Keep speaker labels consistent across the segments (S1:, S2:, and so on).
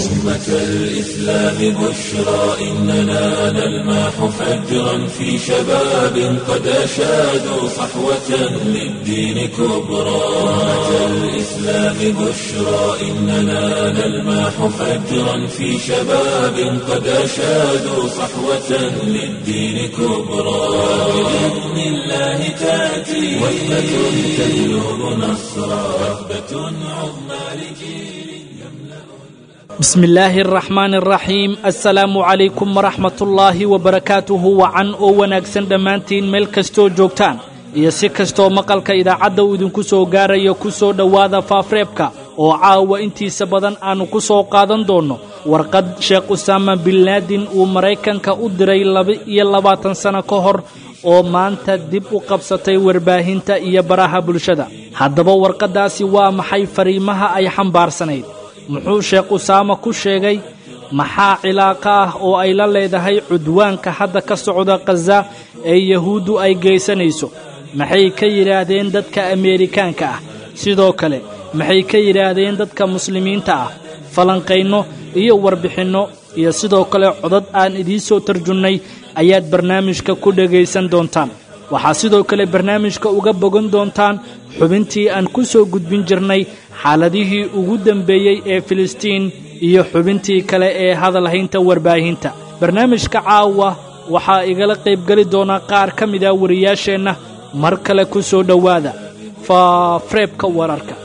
S1: أمة الإسلام بشرى إننا نلمح فجرا في شباب قد أشادوا صحوة للدين كبرى أمة الإسلام بشرى إننا نلمح فجرا في شباب قد أشادوا صحوة للدين كبرى بإذن الله تأتي وحدة تهلب نصرا وحدة عظمى لجيل
S2: bismi illaahi araxmaan araxiim assalaamu calaykum waraxmatullaahi wabarakaatuhu wacan oo wanaagsan dhammaantiin meel kastoo joogtaan iyo si kastoo maqalka idaacadda uu idinku soo gaarayo ku soo dhowaada faafreebka oo caawa intiisa badan aannu ku soo qaadan doonno warqad sheekh usaama binlaadin uu maraykanka u diray laba-iyo labaatan sanno ka hor oo maanta dib u qabsatay warbaahinta iyo baraha bulshada haddaba warqaddaasi waa maxay fariimaha ay xambaarsanayd muxuu sheekh usaama ku sheegay maxaa cilaaqo ah oo ay la leedahay cudwaanka hadda ka socda khaza ee yahuuddu ay geysanayso maxay ka yidhaahdeen dadka ameerikaanka ah sidoo kale maxay ka yidhaahdeen dadka muslimiinta ah falanqaynno iyo warbixinno iyo sidoo kale codad aan idiin soo tarjunnay ayaad barnaamijka ku dhegaysan doontaan waxaa sidoo kale barnaamijka uga bogan doontaan xubintii aan ku soo gudbin jirnay xaaladihii ugu dembeeyey ee filistiin iyo xubintii kale ee hadalhaynta warbaahinta barnaamijka caawa waxaa igala qaybgeli doonaa qaar ka mida wariyaasheenna mar kale ku soo dhowaada faafreebka wararka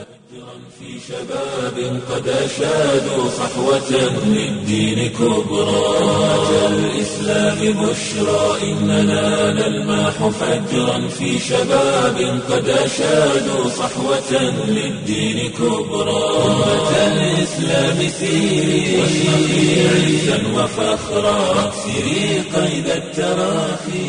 S1: شباب قد أشادوا صحوة للدين كبرى أمة الإسلام بشرى إننا نلمح فجرا في شباب قد أشادوا صحوة للدين كبرى أمة الإسلام سيري واشرقي عزا وفخرا واكسري قيد التراخي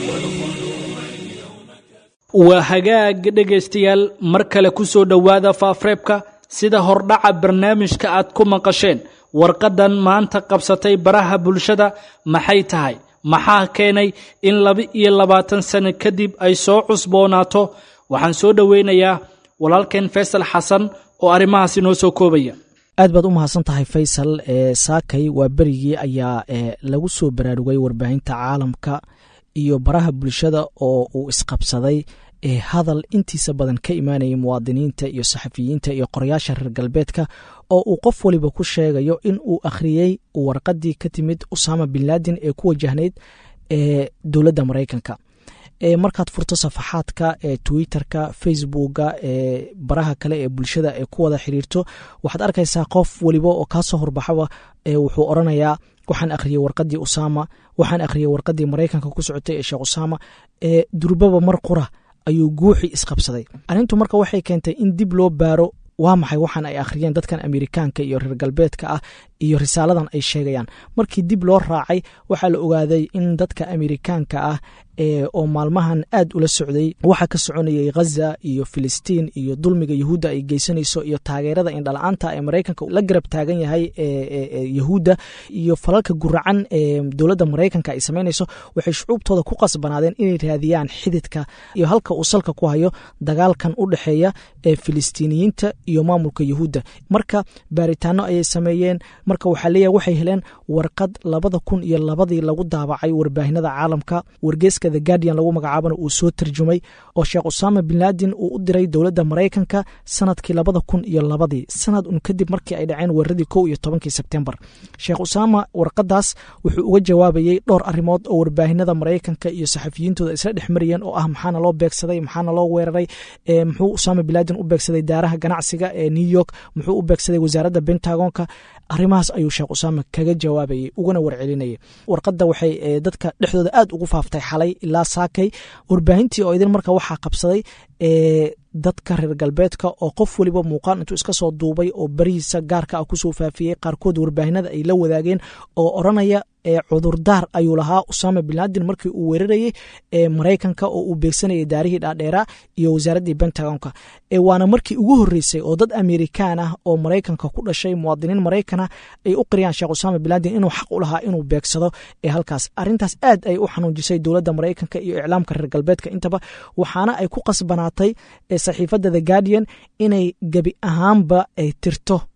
S2: waa hagaag dhegaystayaal mar kale ku soo dhowaada faafreebka sida hordhaca barnaamijka aad ku maqasheen warqaddan maanta qabsatay baraha bulshada maxay tahay maxaa keenay in laba-iyo labaatan sano kadib ay soo cusboonaato waxaan soo dhoweynayaa walaalkeen faysal xasan oo arrimahaasi noo soo koobaya
S3: aad baad u mahadsan tahay faysal ee saakay waa berigii ayaa lagu soo baraarugay warbaahinta caalamka iyo baraha bulshada oo uu isqabsaday ee hadal intiisa badan ka imaanayay muwaadiniinta iyo saxafiyiinta iyo qorayaasha reer galbeedka oo uu qof waliba ku sheegayo in uu akhriyey warqadii ka timid usaama binlaadin ee ku wajahnayd ee dowladda maraykanka markaad furto safaxaadka ee twitterka facebooka ee baraha kale ee bulshada ee ku wada xiriirto waxaad arkaysaa qof waliba oo kaasoo horbaxaba wuxuu oranayaa waxaan akhriyey warqadii usaama waxaan akhriyey warqadii maraykanka ku socotay ee sheekh usaama ee durbaba mar qura ayuu guuxii isqabsaday arrintu marka waxay keentay in dib loo baaro waa maxay waxaan ay akhriyeen dadkan amerikaanka iyo reer galbeedka ah iyo risaaladan ay sheegayaan markii dib loo raacay waxaa la ogaaday in dadka amerikaanka ah oo maalmahan aad ula socday waxaa ka soconayay ghaza iyo filistiin iyo dulmiga yahuudda ay geysanayso iyo taageerada indhala-aanta ee maraykanka la garab taagan yahay yahuudda iyo falalka guracan ee dowladda maraykanka ay samaynayso waxay shucuubtooda ku qasbanaadeen inay raadiyaan xididka iyo halka uu salka ku hayo dagaalkan u dhexeeya ee filistiiniyiinta iyo maamulka yahuudda marka baaritaano ayay sameeyeen marka waxaa leeyahay waxay heleen warqad labada kun iyo labadii lagu daabacay warbaahinada caalamka wargeeska the guardian lagu magacaabana uu soo tarjumay oo sheekh usaama binlaadin uu u diray dowladda maraykanka sanadkii labada kun iyo labadii sanad un kadib markii ay dhaceen weeraradii kow iyo tobankii sebtembar sheekh usaama warqadaas wuxuu uga jawaabayey dhowr arrimood oo warbaahinada maraykanka iyo saxafiyiintooda isla dhex marayeen oo ah maxaana loo beegsaday maxaana loo weeraray muxuu usaama binlaadin u beegsaday daaraha ganacsiga ee new york muxuu u beegsaday wasaaradda bentagonka arrimahaas ayuu sheekh usaama kaga jawaabayey ugana warcelinayay warqadda waxay dadka dhexdooda aad ugu faaftay xalay ilaa saakay warbaahintii oo idin marka waxaa qabsaday dadka reer galbeedka oo qof waliba muuqaal intuu iska soo duubay oo barihiisa gaarka ah kusoo faafiyey qaarkood warbaahinada ay la wadaageen oo oranaya cudurdaar ayuu lahaa usaama binlaadin markii uu weerarayey maraykanka oo uu beegsanayay daarihii dhaadheeraa iyo wasaaraddii bentagonka waana markii ugu horeysay oo dad amerikaan ah oo maraykanka ku dhashay muwaadiniin maraykana ay u qiriyaan sheekh usaama binlaadin inuu xaq u lahaa inuu beegsado ee halkaas arintaas aad ay u xanuujisay dowladda maraykanka iyo iclaamka reer galbeedka intaba waxaana ay ku qasbanaatay saxiifadda the guardian inay gebi ahaanba ay tirto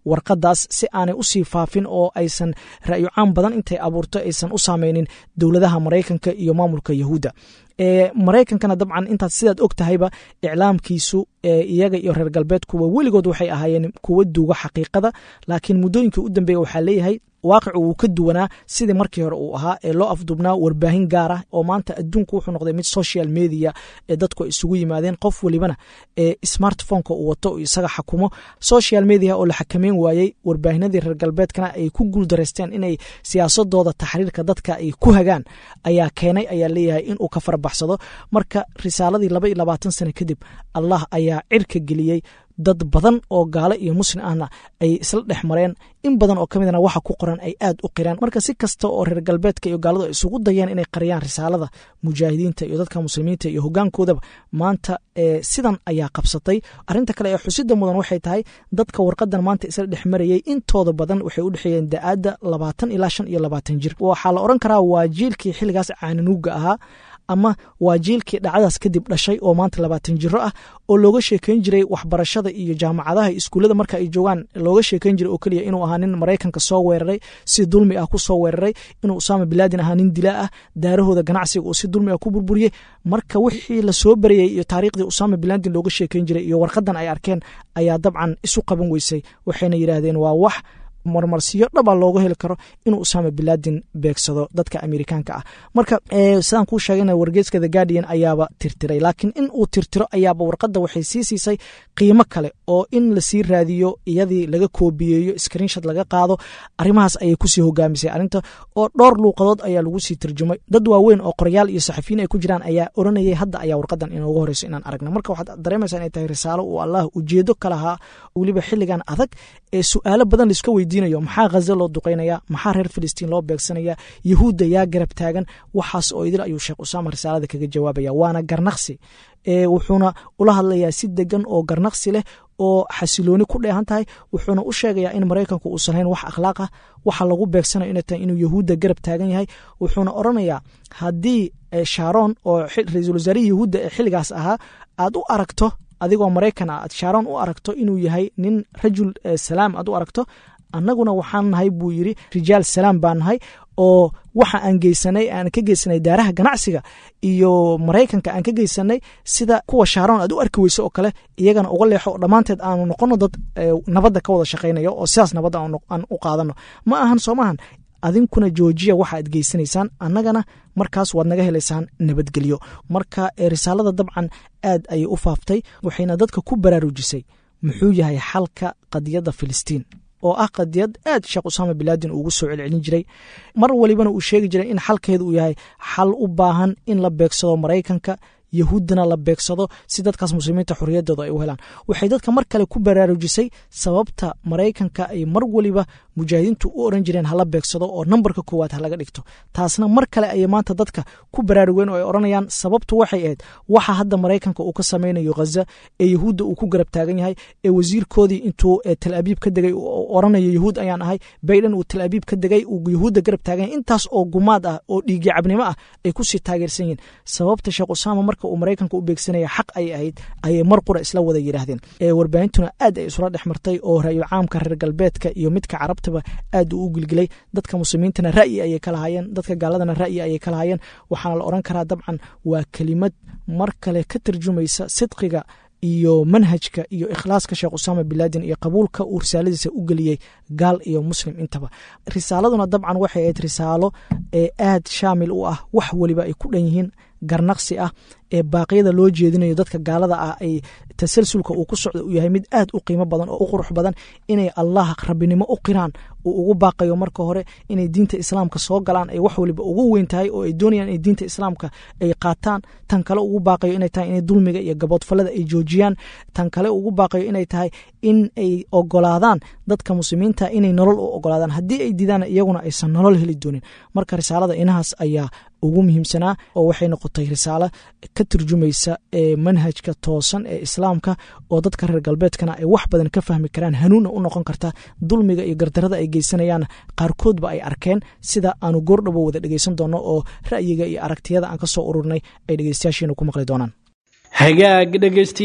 S3: warqadaas si aanay usii faafin oo aysan ra'yo caan badan intay abuurto aysan u saameynin dowladaha maraykanka iyo maamulka yahuudda maraykankana dabcan intaad sidaad og tahayba iclaamkiisu iyaga iyo reer galbeedkuwa weligood waxay ahaayeen kuwa duuga xaqiiqada laakiin muddooyinkii u dambeeya waxaa leeyahay waaqicu wuu ka duwanaa sidii markii hore uu ahaa ee loo afdubnaa warbaahin gaar ah oo maanta adduunku wuxuu noqday mid social media ee dadku ay isugu yimaadeen qof welibana ee smartphoneka uu wato isaga xakumo social media oo la xakameyn waayey warbaahinadii reer galbeedkana ay ku guuldareysteen inay siyaasadooda taxriirka dadka ay ku hagaan ayaa keenay ayaa leeyahay inuu ka farabaxsado marka risaaladii laba iyo labaatan sano kadib allah ayaa cirka geliyey dad badan oo gaalo iyo muslim ahna ay isla dhex mareen in badan oo ka midna waxa ku qoran ay aad u qiraan marka si kasta oo reer galbeedka iyo gaaladu ay isugu dayeen inay qariyaan risaalada mujaahidiinta iyo dadka muslimiinta iyo hogaankoodaba maanta sidan ayaa qabsatay arinta kale ee xusida mudan waxay tahay dadka warqadan maanta isla dhex marayey intooda badan waxay u dhexeeyeen da-aadda labaatan ilaa shan iyo labaatan jir waxaa la oran karaa waa jiilkii xilligaas caananuuga ahaa ama waa jiilkii dhacdaas kadib dhashay oo maanta labaatan jiro ah oo looga sheekeyn jiray waxbarashada iyo jaamacadaha iskuullada marka ay joogaan looga sheekeyn jiray oo keliya inuu ahaa nin maraykanka soo weeraray si dulmi ah ku soo weeraray inuu usaama bilaadin ahaa nin dilaa ah daarahooda ganacsiga uu si dulmi ah ku burburiyey marka wixii lasoo barayey iyo taariikhdii usaama bilaadin looga sheekeyn jiray iyo warqadan ay arkeen ayaa dabcan isu qaban weysay waxayna yidhaahdeen waa wax marmarsiyo dhaba looga heli karo inuu usaama bilaadin beegsado dadka amerikaanka ah marka sidaan kuu sheegana wargeeska the guardian ayaaba tirtiray laakiin in uu tirtiro ayaaba warqadda waxay sii siisay qiimo kale oo in lasii raadiyo iyadii laga koobiyeeyo screenshot laga qaado arrimahaas ayay kusii hogaamisay arrinta oo dhowr luuqadood ayaa lagu sii turjumay dad waaweyn oo qoryaal iyo saxafiyiin ay ku jiraan ayaa oranayay hadda ayaa warqadan inooga horeyso inaan aragno marka waxaad dareemaysaa inay tahay risaalo uu allah ujeedo ka lahaa weliba xilligan adag ee su-aalo badan laiska weydiinayo maxaa khaza loo duqeynaya maxaa reer filistiin loo beegsanaya yahuudda yaa garab taagan waxaas oo idil ayuu sheekh usaama risaalada kaga jawaabaya waana garnaqsi wuxuuna ula hadlayaa si degan oo garnaqsi leh oo xasilooni ku dheehan tahay wuxuuna u sheegayaa in maraykanku uusan hayn wax akhlaaq ah waxa lagu beegsanayo inay tahay inuu yahuudda garab taagan yahay wuxuuna oranayaa haddii sharon oo ra-iisul wasaarihii yahuudda ee xilligaas ahaa aad u aragto adigoo maraykan ah aad sharon u aragto inuu yahay nin rajul salaam aad u aragto annaguna waxaan nahay buu yidri rijaal salaam baan nahay oo waxa aan geysanay aan ka geysanay daaraha ganacsiga iyo maraykanka aan ka geysanay sida kuwa shaaron aad u arki weyso oo kale iyagana uga leexo oo dhammaanteed aanu noqono dad nabadda ka wada shaqaynayo oo sidaas nabadda aan u qaadano ma ahan soo maahan adinkuna joojiya waxa aad geysanaysaan annagana markaas waad naga helaysaan nabadgelyo marka risaalada dabcan aad ayay u faaftay waxayna dadka ku baraarujisay muxuu yahay xalka qadiyadda filistiin oo ah qadiyad aad sheekh usaama bilaadin ugu soo celcelin jiray mar walibana uu sheegi jiray in xalkeedu uu yahay xal u baahan in la beegsado maraykanka yahuuddana la beegsado si dadkaas muslimiinta xorriyaddooda ay u helaan waxay dadka mar kale ku baraarujisay sababta maraykanka ay mar waliba mujaahidiintu u oran jireen hala beegsado oo nambarka koowaad ha laga dhigto taasna mar kale ayay maanta dadka ku baraarugeen oo ay odhanayaan sababtu waxay ahayd waxa hadda maraykanka uu ka samaynayo khaza ee yahuudda uu ku garab taagan yahay ee wasiirkoodii intuu tel abiib ka degay oranayo yahuud ayaan ahay bayden uu tel abiib ka degay uu yahuudda garab taagan yahay intaas oo gumaad ah oo dhiigi cabnimo ah ay kusii taageersan yihiin sababta sheekh usaama marka uu maraykanka u beegsanaya xaq ay ahayd ayay mar qura isla wada yidhaahdeen warbaahintuna aad ay isula dhex martay oo ra'yo caamka reer galbeedka iyo midka carabtaba aad uu u gilgilay dadka muslimiintana ra'yi ayay ka lahaayeen dadka gaaladana ra'yi ayay ka lahaayeen waxaana la oran karaa dabcan waa kelimad mar kale ka tarjumaysa sidqiga iyo manhajka iyo ikhlaaska sheekh usaama bilaadin iyo qabuulka uu risaaladiisa u geliyey gaal iyo muslim intaba risaaladuna dabcan waxay ahayd risaalo ee aad shaamil u ah wax weliba ay ku dhan yihiin garnaqsi ah ee baaqyada loo jeedinayo dadka gaalada ah ay tasalsulka uu ku socdo uu yahay mid aad u qiimo badan oo u qurux badan inay allah rabbinimo u qiraan uu ugu baaqayo marka hore inay diinta islaamka soo galaan ay wax waliba ugu weyn tahay oo ay doonayaan inay diinta islaamka ay qaataan tan kale ugu baaqayo inay tahay inay dulmiga iyo gaboodfallada ay joojiyaan tan kale ugu baaqayo inay tahay in ay ogolaadaan dadka muslimiinta inay nolol u ogolaadaan haddii ay didaan iyaguna aysan nolol heli doonin marka risaalada inahaas ayaa ugu muhiimsanaa oo waxay noqotay risaalo ka turjumaysa ee manhajka toosan ee islaamka oo dadka reer galbeedkana ay wax badan ka fahmi karaan hanuunna u noqon karta dulmiga iyo gardarada ay geysanayaan qaarkoodba ay arkeen sida aanu goordhabo wada dhegeysan doono oo ra'yiga iyo aragtiyada aan ka soo ururnay ay dhegeystayaashiina ku maqli doonaan
S2: hagaag dhegaystayaal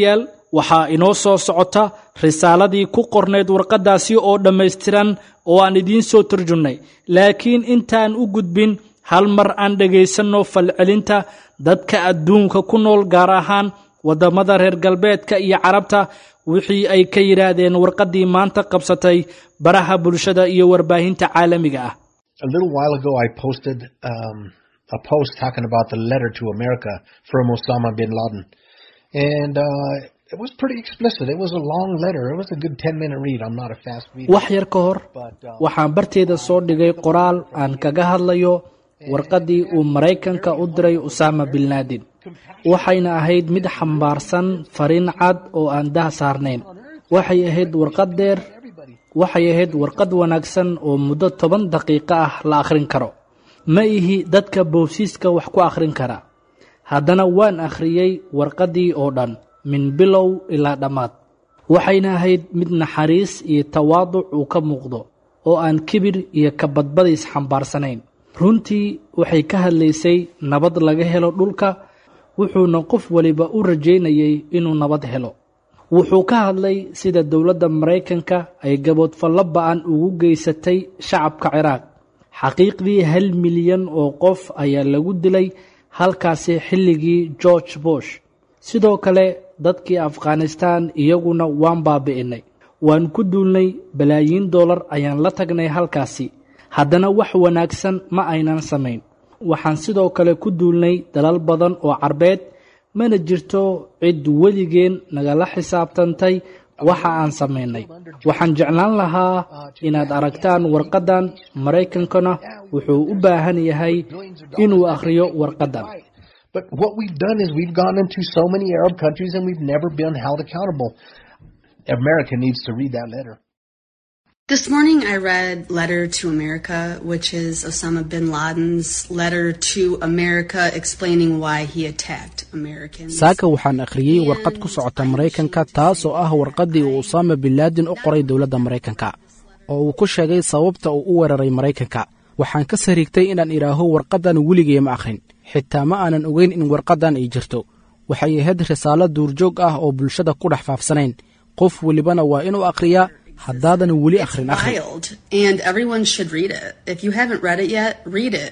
S2: waxaa inoo soo socota risaaladii ku qornayd warqaddaasi oo dhammaystiran oo aan idiin soo turjunnay laakiin intaan u gudbin hal mar aan dhegaysanno falcelinta dadka adduunka ku nool gaar ahaan waddamada reer galbeedka iyo carabta wixii ay ka yidhaahdeen warqaddii maanta qabsatay baraha bulshada iyo warbaahinta caalamiga ah
S4: A little while ago, I posted um, a post talking about the letter to America from Osama bin Laden. And uh, it was pretty explicit. It was a long letter. It was a good 10 minute read. I'm not a fast reader.
S2: wax yar ka hor waxaan barteeda soo dhigay qoraal aan kaga hadlayo warqaddii uu maraykanka u diray usaama bin laadin waxayna ahayd mid xambaarsan fariin cad oo aan dah saarnayn waxay ahayd warqad dheer waxay ahayd warqad wanaagsan oo muddo toban daqiiqo ah la akhrin karo ma ihi dadka boosiiska wax ku akhrin kara haddana waan akhriyey warqaddii oo dhan min bilow ilaa dhammaad waxayna ahayd mid naxariis iyo tawaaduc uu ka muuqdo oo aan kibir iyo kabadbadiis xambaarsanayn runtii waxay ka hadlaysay nabad laga helo dhulka wuxuuna qof waliba u rajaynayay inuu nabad helo wuxuu ka hadlay sida dowladda maraykanka ay gaboodfallo ba'an ugu geysatay shacabka ciraaq xaqiiqdii hal milyan oo qof ayaa lagu dilay halkaasi xilligii george bush sidoo kale dadkii afghanistan iyaguna waan baabi'inay waan ku duulnay balaayiin dollar ayaan la tagnay halkaasi haddana wax wanaagsan ma aynan samayn waxaan sidoo kale ku duulnay dalal badan oo carbeed mana jirto cid weligeen nagala xisaabtantay waxa aan samaynay waxaan jeclaan lahaa inaad aragtaan warqaddan maraykankana wuxuu u baahan yahay inuu akhriyo warqaddan
S4: But what we've done is we've gone into so many Arab countries and we've never been held accountable. America needs to read that letter.
S5: This morning I read Letter to America, which is Osama bin Laden's letter to America explaining why he attacked Americans.
S3: saaka waxaan akhriyey warqad ku socota maraykanka taas oo ah warqaddii uu usaama bin laadin u qoray dowladda maraykanka oo uu ku sheegay sababta uu u weeraray maraykanka waxaan ka sariigtay inaan idhaaho warqaddan weligay ma akhrin xitaa ma aanan ogeyn in warqaddan ay jirto waxay ahayd risaalo duurjoog ah oo bulshada ku dhex faafsanayn qof welibana waa inuu akhriyaa haddaadan weli akhrin akhri
S5: Wild, and everyone should read it. If you haven't read it yet, read it.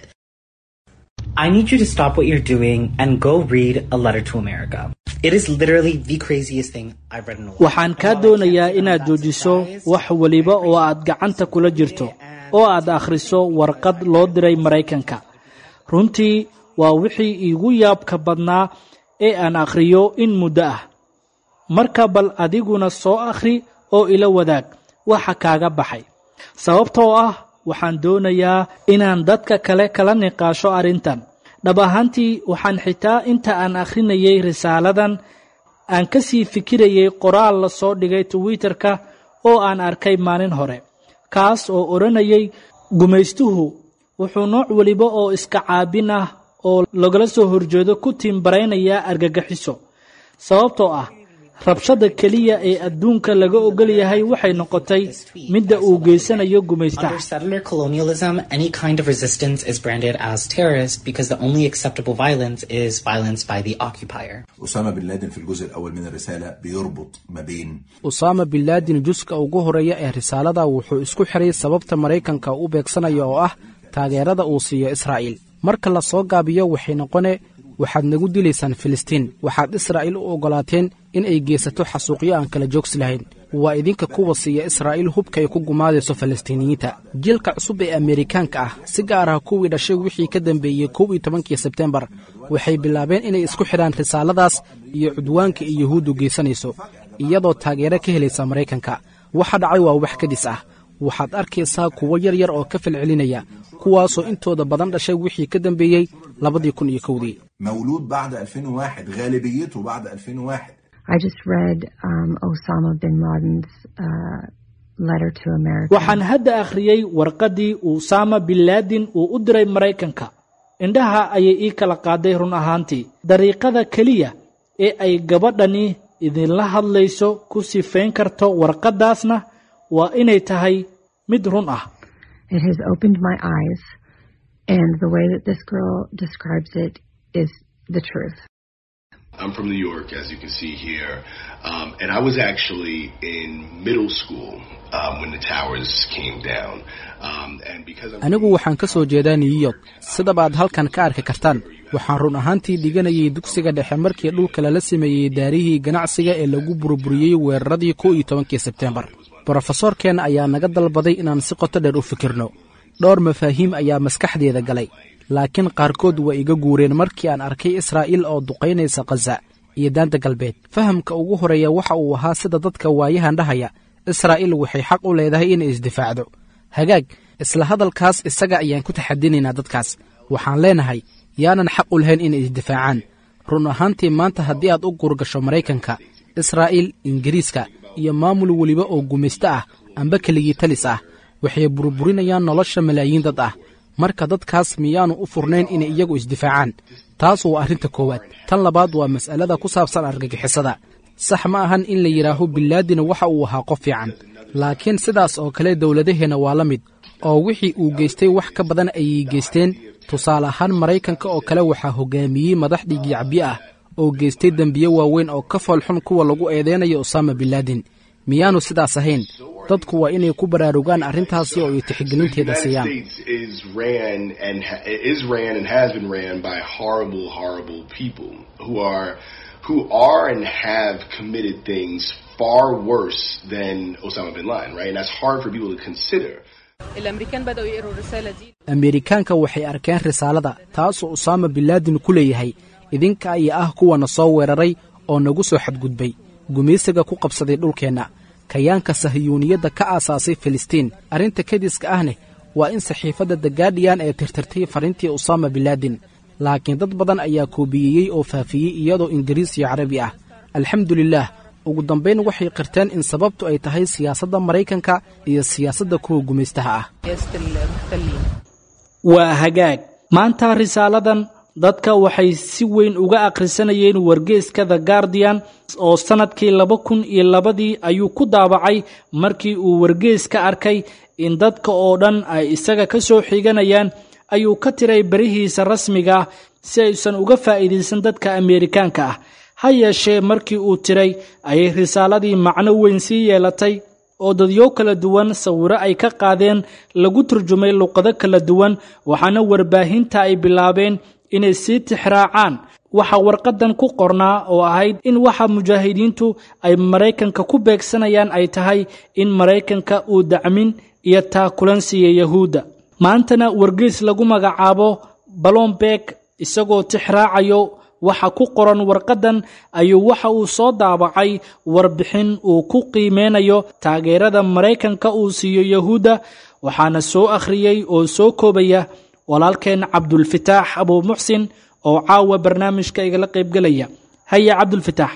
S6: I need you to stop what you're doing and go read A Letter to America. It is literally the craziest thing I've read in a while.
S2: waxaan kaa doonayaa inaad joojiso wax weliba oo aad gacanta kula jirto oo aad akhriso warqad loo diray maraykanka runtii waa wixii iigu yaabka badnaa ee aan akhriyo in muddo ah marka bal adiguna soo akhri oo ila wadaag waxa kaaga baxay sababtoo ah waxaan doonayaa inaan dadka kale kala niqaasho arrintan dhab ahaantii waxaan xitaa inta aan akhrinayay risaaladan aan ka sii fikirayay qoraal la soo dhigay twitterka oo aan arkay maalin hore kaas oo odhanayay gumaystuhu wuxuu nooc weliba oo iska caabin ah oo lagala soo horjeedo ku tiimbaraynayaa argagaxiso sababtoo ah rabshada keliya ee adduunka laga ogol yahay waxay noqotay midda uu geysanayo gumaystaha
S6: Under settler colonialism, any kind of resistance is branded as terrorist because the only acceptable violence is violence by the occupier.
S7: أسامة بن لادن في الجزء الأول من الرسالة بيربط ما بين
S3: usaama bin laadin juska ugu horeeya ee risaalada wuxuu isku xiray sababta maraykanka u beegsanaya oo ah taageerada uu siiyo israa'iil marka la soo gaabiyo waxay noqone waxaad nagu dilaysaan filistiin waxaad israa'iil u oggolaateen in ay geysato xasuuqyo aan kala joogsi lahayn waa idinka kuwa siiya israa'iil hubka ay ku gumaadayso falastiiniyiinta jiilka cusub ee ameerikaanka ah si gaar ah kuwii dhashay wixii ka dambeeyey kow iyo tobankii sebtembar waxay bilaabeen inay isku xidhaan risaaladaas iyo cudwaanka ay yuhuuddu geysanayso iyadoo taageero ka helaysa maraykanka waxa dhacay waa wax kadis ah waxaad arkaysaa kuwo yar yar oo ka falcelinaya kuwaasoo intooda badan dhashay wixii ka dambeeyey labadii kun iyo kowdii
S7: مولود بعد 2001 غالبيته بعد 2001
S8: I just read um, Osama bin Laden's uh, letter to America.
S2: waxaan hadda akhriyey warqaddii usaama bin laadin uu u diray maraykanka indhaha ayay ii kala qaaday run ahaantii dariiqada keliya ee ay gabadhani idinla hadlayso ku sifayn karto warqaddaasna waa inay tahay mid run ah
S8: It has opened my eyes, and the way that this girl describes it is the truth.
S9: I'm from New York, as you can see here, um, and I was actually in middle school um, when the towers came down. Um, and because I'm
S10: anigu waxaan ka soo jeedaa new york sidabaad halkan ka arki kartaan waxaan run ahaantii dhiganayay dugsiga dhexe markii dhulka lala sameeyey daarihii ganacsiga ee lagu burburiyey weeraradii kow iyo tobankii sebteembar brofesorkeen ayaa naga dalbaday inaan si qoto dheer u fikirno dhowr mafaahiim ayaa maskaxdeeda galay laakiin qaarkood waa iga guureen markii aan arkay israa'iil oo duqaynaysa khaza iyo daanta galbeed fahamka ugu horeeya waxa uu ahaa sida dadka waayahan dhahaya israa'iil waxay xaq u leedahay inay isdifaacdo hagaag isla hadalkaas isaga ayaan ku taxadinaynaa dadkaas waxaan leenahay yaanan xaq u lahayn inay isdifaacaan run ahaantii maanta haddii aad u guurgasho maraykanka israa'iil ingiriiska iyo maamul weliba oo gumaysto ah amba keligii talis ah waxay burburinayaan nolosha malaayiin dad ah marka dadkaas miyaannu u furnayn inay iyagu isdifaacaan taas waa arrinta koowaad tan labaad waa mas'alada ku saabsan argagixisada sax ma ahan in la yidhaaho bilaadina waxa uu ahaa qof fiican laakiin sidaas oo kale dowladaheenna waa la mid oo wixii uu geystay wax ka badan ayay geysteen tusaale ahaan maraykanka oo kale waxaa hoggaamiyey madax dhiigyacbiye ah oo geystay dembiye waaweyn oo ka foolxun kuwa lagu eedeynayo usaama bilaadin miyaannu sidaas ahayn dadku waa inay ku baraarugaan arrintaasi oo ay tixgelinteeda siiyaan
S9: is ran and ha- is ran and has been ran by horrible, horrible people who are who are and have committed things far worse than Osama bin Laden, right? And that's hard for people to consider.
S11: الامريكان بداوا يقروا الرساله دي
S10: ameerikaanka waxay arkeen risaalada taasoo usaama bilaadin ku leeyahay idinka ayaa ah kuwana soo weeraray oo nagu soo xadgudbay gumaysiga ku qabsaday dhulkeenna kayaanka sahiyuuniyadda ka aasaasay filistiin arrinta kediska ahne waa in saxiifadda the gaardiyan ee tirtirtay fariintii usaama bilaadin laakiin dad badan ayaa koobiyeyey oo faafiyey iyadoo ingiriis iyo carabi ah alxamdulilaah ugu dambayn waxay qirteen in sababtu ay tahay siyaasadda maraykanka iyo siyaasadda kuwa gumaystaha ah
S11: سياسه المحتلين
S2: waa hagaag maanta risaaladan dadka waxay si weyn uga akhrisanayeen wargeeska the guardian oo sannadkii laba kun iyo labadii ayuu ku daabacay markii uu wargeeska arkay in dadka oo dhan ay isaga ka soo xiganayaan ayuu ka tiray berihiisa rasmiga ah si aysan uga faa'iidaysan dadka ameerikaanka ah ha yeeshee markii uu tiray ayay risaaladii macno weyn sii yeelatay oo dadyo kala duwan sawiro ay ka qaadeen lagu turjumay luqado kala duwan waxaana warbaahinta ay bilaabeen inay sii tixraacaan waxa warqadan ku qornaa oo ahayd in waxa mujaahidiintu ay maraykanka ku beegsanayaan ay tahay in maraykanka uu dacmin iyo taakulan siiya yahuudda maantana wargeys lagu magacaabo balombeeg isagoo tixraacayo waxa ku qoran warqadan ayuu waxa uu soo daabacay warbixin uu ku qiimeynayo taageerada maraykanka uu siiyo yahuudda waxaana soo akhriyey oo soo koobaya walaalkeen cabdulfitaax abuu muxsin oo caawa barnaamijka igala qaybgelaya haya cabdulfitaax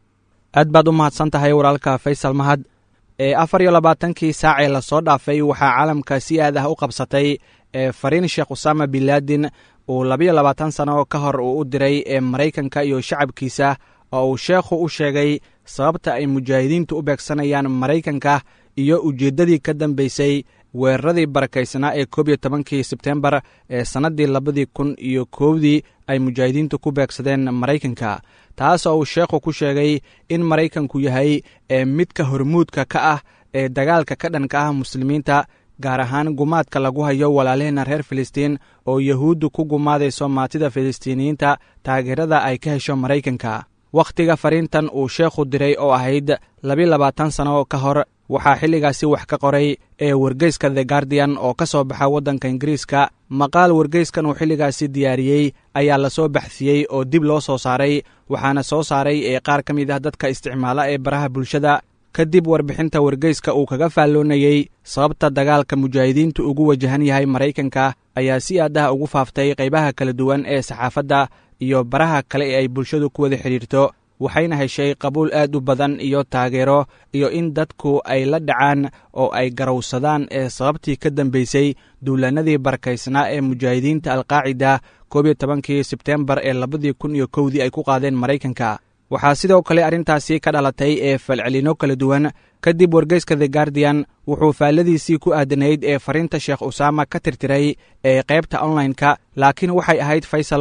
S10: aad baad u mahadsan tahay walaalka faysal mahad ee afar iyo labaatankii saac ee lasoo dhaafay waxaa caalamka si aad ah u qabsatay ee fariin sheekh usaama binlaadin uu labiyo labaatan sano ka hor uu u diray ee maraykanka iyo shacabkiisa oo uu sheekhu u sheegay sababta ay mujaahidiintu u beegsanayaan maraykanka iyo ujeeddadii ka dambaysay weeraradii barakaysnaa ee koob iyo tobankii sebtembar ee sannaddii labadii kun iyo koowdii ay mujaahidiintu ku beegsadeen maraykanka taas oo uu sheekhu ku sheegay in maraykanku yahay ee midka hormuudka ka ah ee dagaalka ka dhanka ah muslimiinta gaar ahaan gumaadka lagu hayo walaalaheena reer filistiin oo yahuuddu ku gumaadayso maatida filistiiniyiinta taageerada ay ka hesho maraykanka wakhtiga fariintan uu sheekhu diray oo ahayd labi labaatan sano ka hor waxaa xilligaasi wax ka qoray ee wargeyska the guardian oo ka soo baxa waddanka ingiriiska maqaal wargeyskan uu xilligaasi diyaariyey ayaa lasoo baxsiyey oo dib loo soo saaray waxaana soo saaray ee qaar ka mid ah dadka isticmaala ee baraha bulshada kadib warbixinta wargeyska uu kaga faalloonayey sababta dagaalka mujaahidiintu ugu wajahan yahay maraykanka ayaa si aad ah ugu faaftay qaybaha kala duwan ee saxaafadda iyo baraha kale ee ay bulshadu ku wada xidhiirto waxayna heshay qabuul aad u badan iyo taageero iyo in dadku ay la dhacaan oo ay garowsadaan ee sababtii ka dambaysay duulaanadii barakaysnaa ee mujaahidiinta alqaacida koob iyo tobankii sebtembar ee labadii kun iyo kowdii ay ku qaadeen maraykanka waxaa sidoo kale arrintaasi ka dhalatay ee falcelino kala duwan kadib wargeyska the guardian wuxuu faalladiisii ku aadanayd ee fariinta sheekh usaama ka tirtiray ee qaybta onlineka laakiin waxay ahayd faysalow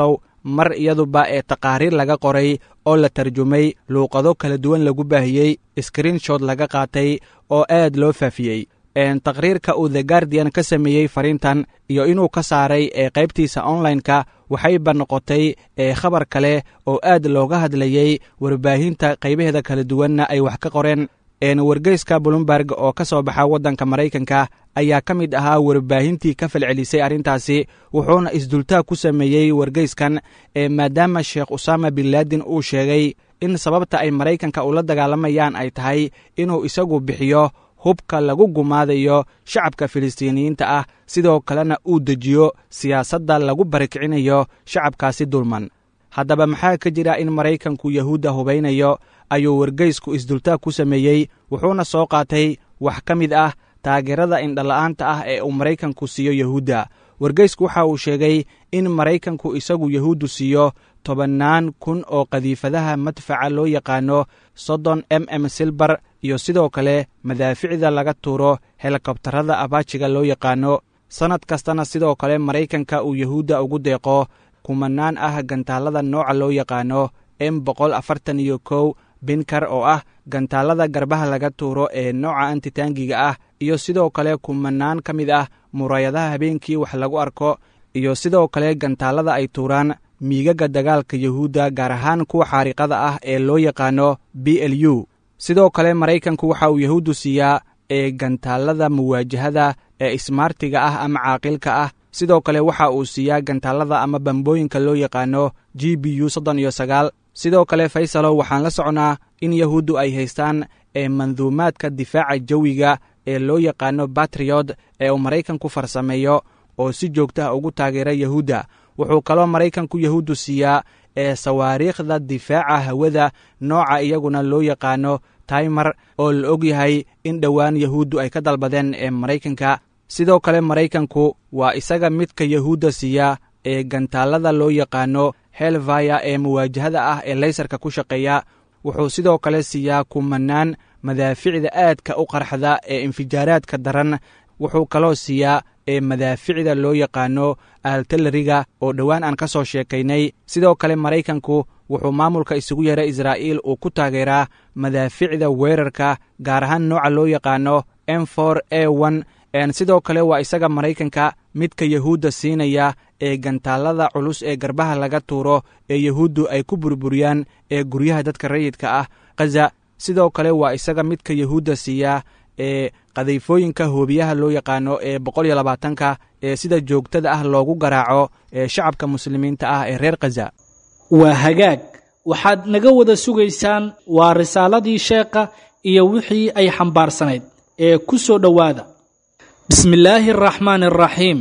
S10: mar iyaduba ee taqaariir laga qoray oo la tarjumay luuqado kala duwan lagu baahiyey skrinshot laga qaatay oo aad loo faafiyey taqriirka uu the guardian ka sameeyey fariintan iyo inuu ka saaray ee qaybtiisa online-ka waxayba noqotay ee khabar kale oo aad looga hadlayey warbaahinta qaybaheeda kala duwanna ay wax ka qoreen wargeyska bloomberg oo ka soo baxa waddanka maraykanka ayaa ka mid ahaa warbaahintii ka falcelisay arrintaasi wuxuuna isdultaag ku sameeyey wargeyskan ee maadaama sheekh usaama bin laadin uu sheegay in sababta ay maraykanka ula dagaalamayaan ay tahay inuu isagu bixiyo hubka lagu gumaadayo shacabka filistiiniyiinta ah sidoo kalena uu dejiyo siyaasadda lagu barikicinayo shacabkaasi dulman haddaba maxaa ka jira in maraykanku yahuudda hubaynayo ayuu wargeysku isdultaag ku sameeyey wuxuuna soo qaatay wax ka mid ah taageerada indhala'aanta ah ee uu maraykanku siiyo yahuudda wargeysku waxa uu sheegay in maraykanku isagu yahuuddu siiyo tobannaan kun oo qadiifadaha madfaca loo yaqaano soddon m m silbar iyo sidoo kale madaaficda laga tuuro helikobtarada abaajiga loo yaqaano sannad kastana sidoo kale maraykanka uu yahuudda ugu deeqo kumanaan ah gantaallada nooca loo yaqaano m boqol afartan iyo kow binkar oo ah gantaallada garbaha laga tuuro ee nooca antitaangiga ah iyo sidoo kale kumanaan ka mid ah murayadaha habeenkii wax lagu arko iyo sidoo kale gantaallada ay tuuraan miigaga dagaalka yahuudda gaar ahaan kuwa xaariqada ah ee loo yaqaano b l u sidoo kale maraykanku waxa uu yahuuddu siiyaa ee gantaallada muwaajahada ee ismaartiga ah ama caaqilka ah sidoo kale waxa uu siiyaa gantaallada ama bambooyinka loo yaqaano g b u soddon iyo sagaal sidoo kale faysalow waxaan la socnaa in yahuuddu ay haystaan ee manduumaadka difaaca jawiga ee loo yaqaano batriyod ee uu maraykanku farsameeyo oo si joogtaha ugu taageera yahuudda wuxuu kaloo maraykanku yahuuddu siiyaa ee sawaariikhda difaaca hawada nooca iyaguna loo yaqaano taymar oo la og yahay in dhowaan yahuuddu ay ka dalbadeen ee maraykanka sidoo kale maraykanku waa isaga midka yahuudda siiya ee gantaallada loo yaqaano helvaya ee muwaajahada ah ee laysarka ku shaqeeya wuxuu sidoo kale siiyaa kumanaan madaaficda aadka u qarxda ee infijaaraadka daran wuxuu kaloo siiyaa ee madaaficda loo yaqaano altalariga oo dhowaan aan ka soo sheekaynay sidoo kale maraykanku wuxuu maamulka isugu yeeray israa'iil uu ku taageeraa madaaficda weerarka gaar ahaan nooca loo yaqaano m for a one sidoo kale waa isaga maraykanka midka yahuudda siinaya ee gantaallada culus ee garbaha laga tuuro ee yahuuddu ay ku burburiyaan ee guryaha dadka rayidka ah khaza sidoo kale waa isaga midka yahuudda siiya ee qadayfooyinka hoobiyaha loo yaqaano ee boqol iyo labaatanka ee sida joogtada ah loogu garaaco ee shacabka muslimiinta ah ee reer khaza
S2: waa hagaag waxaad naga wada sugaysaan waa risaaladii sheekha iyo wixii ay xambaarsanayd ee ku soo dhowaada bismi illaahi araxmaani araxiim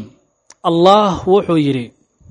S2: allah wuxuu yidhi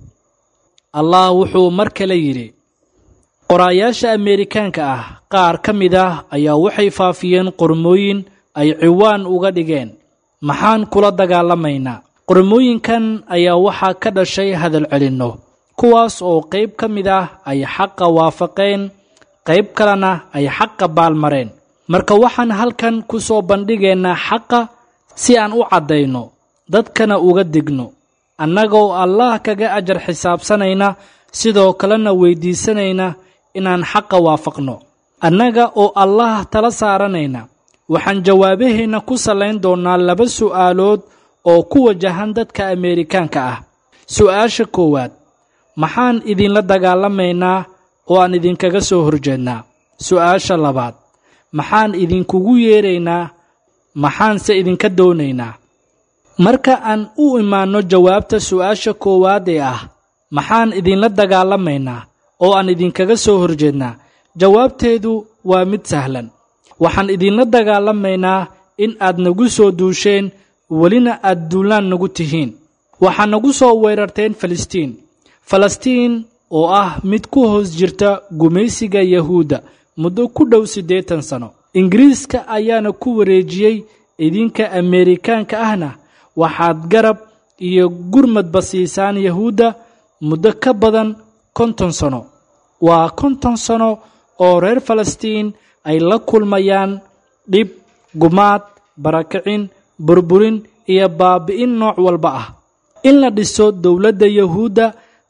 S2: allah wuxuu mar kale yidhi qoraayaasha ameerikaanka ah qaar ka mid ah ayaa waxay faafiyeen qormooyin ay ciwaan uga dhigeen maxaan kula dagaalamaynaa qormooyinkan ayaa waxaa ka dhashay hadal celinno kuwaas oo qayb ka mid ah ay xaqa waafaqeen qayb kalena ay xaqa baalmareen marka waxaan halkan ku soo bandhigaynaa xaqa si aan u caddayno dadkana uga digno annagoo allah kaga ajar xisaabsanayna sidoo kalena weyddiisanayna inaan xaqa waafaqno annaga oo allah tala saaranayna waxaan jawaabaheenna ku sallayn doonnaa laba su'aalood oo ku wajahan dadka ameerikaanka ah su'aasha koowaad maxaan idinla dagaalamaynaa oo aan idinkaga soo horjeednaa su'aasha labaad maxaan idinkugu yeedraynaa maxaanse idinka doonaynaa marka aan u imaanno jawaabta su'aasha koowaad ee ah maxaan idinla dagaalamaynaa oo aan idinkaga soo horjeednaa jawaabteedu waa mid sahlan waxaan idinla dagaalamaynaa in aad nagu soo duusheen welina aad duulaan nagu tihiin waxaa nagu soo weerarteen falastiin falastiin oo ah mid ku hoos jirta gumaysiga yahuudda muddo ku dhow siddeetan sano ingiriiska ayaana ku wareejiyey idinka ameerikaanka ahna waxaad garab iyo gurmadba siisaan yahuudda muddo ka badan konton sano waa konton sano oo reer falastiin ay la kulmayaan dhib gumaad barakicin burburin iyo baabi'in nooc walba ah in la dhiso dowladda yahuudda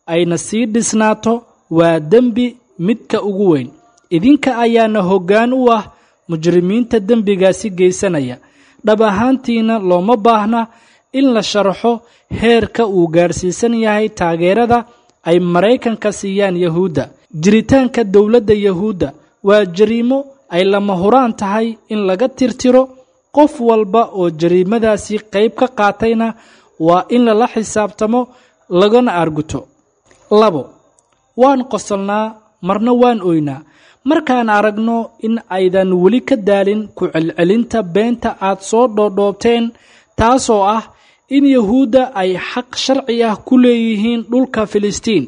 S2: ayna sii dhisnaato waa dembi midka ugu weyn idinka ayaana hoggaan u ah mujrimiinta dembigaasi geysanaya dhab ahaantiina looma baahna in la sharaxo heerka uu gaadhsiisan yahay taageerada ay maraykanka siiyaan yahuudda jiritaanka dowladda yahuudda waa jariimo ay lama huraan tahay in laga tirtiro qof walba oo jariimadaasi qayb ka qaatayna waa in lala xisaabtamo lagana arguto labo waan qosolnaa marna waan oynaa markaan aragno in aydan weli ka daalin ku celcelinta beenta aad soo dhoodhoobteen taasoo ah in yahuudda ay xaq sharci ah ku leeyihiin dhulka filistiin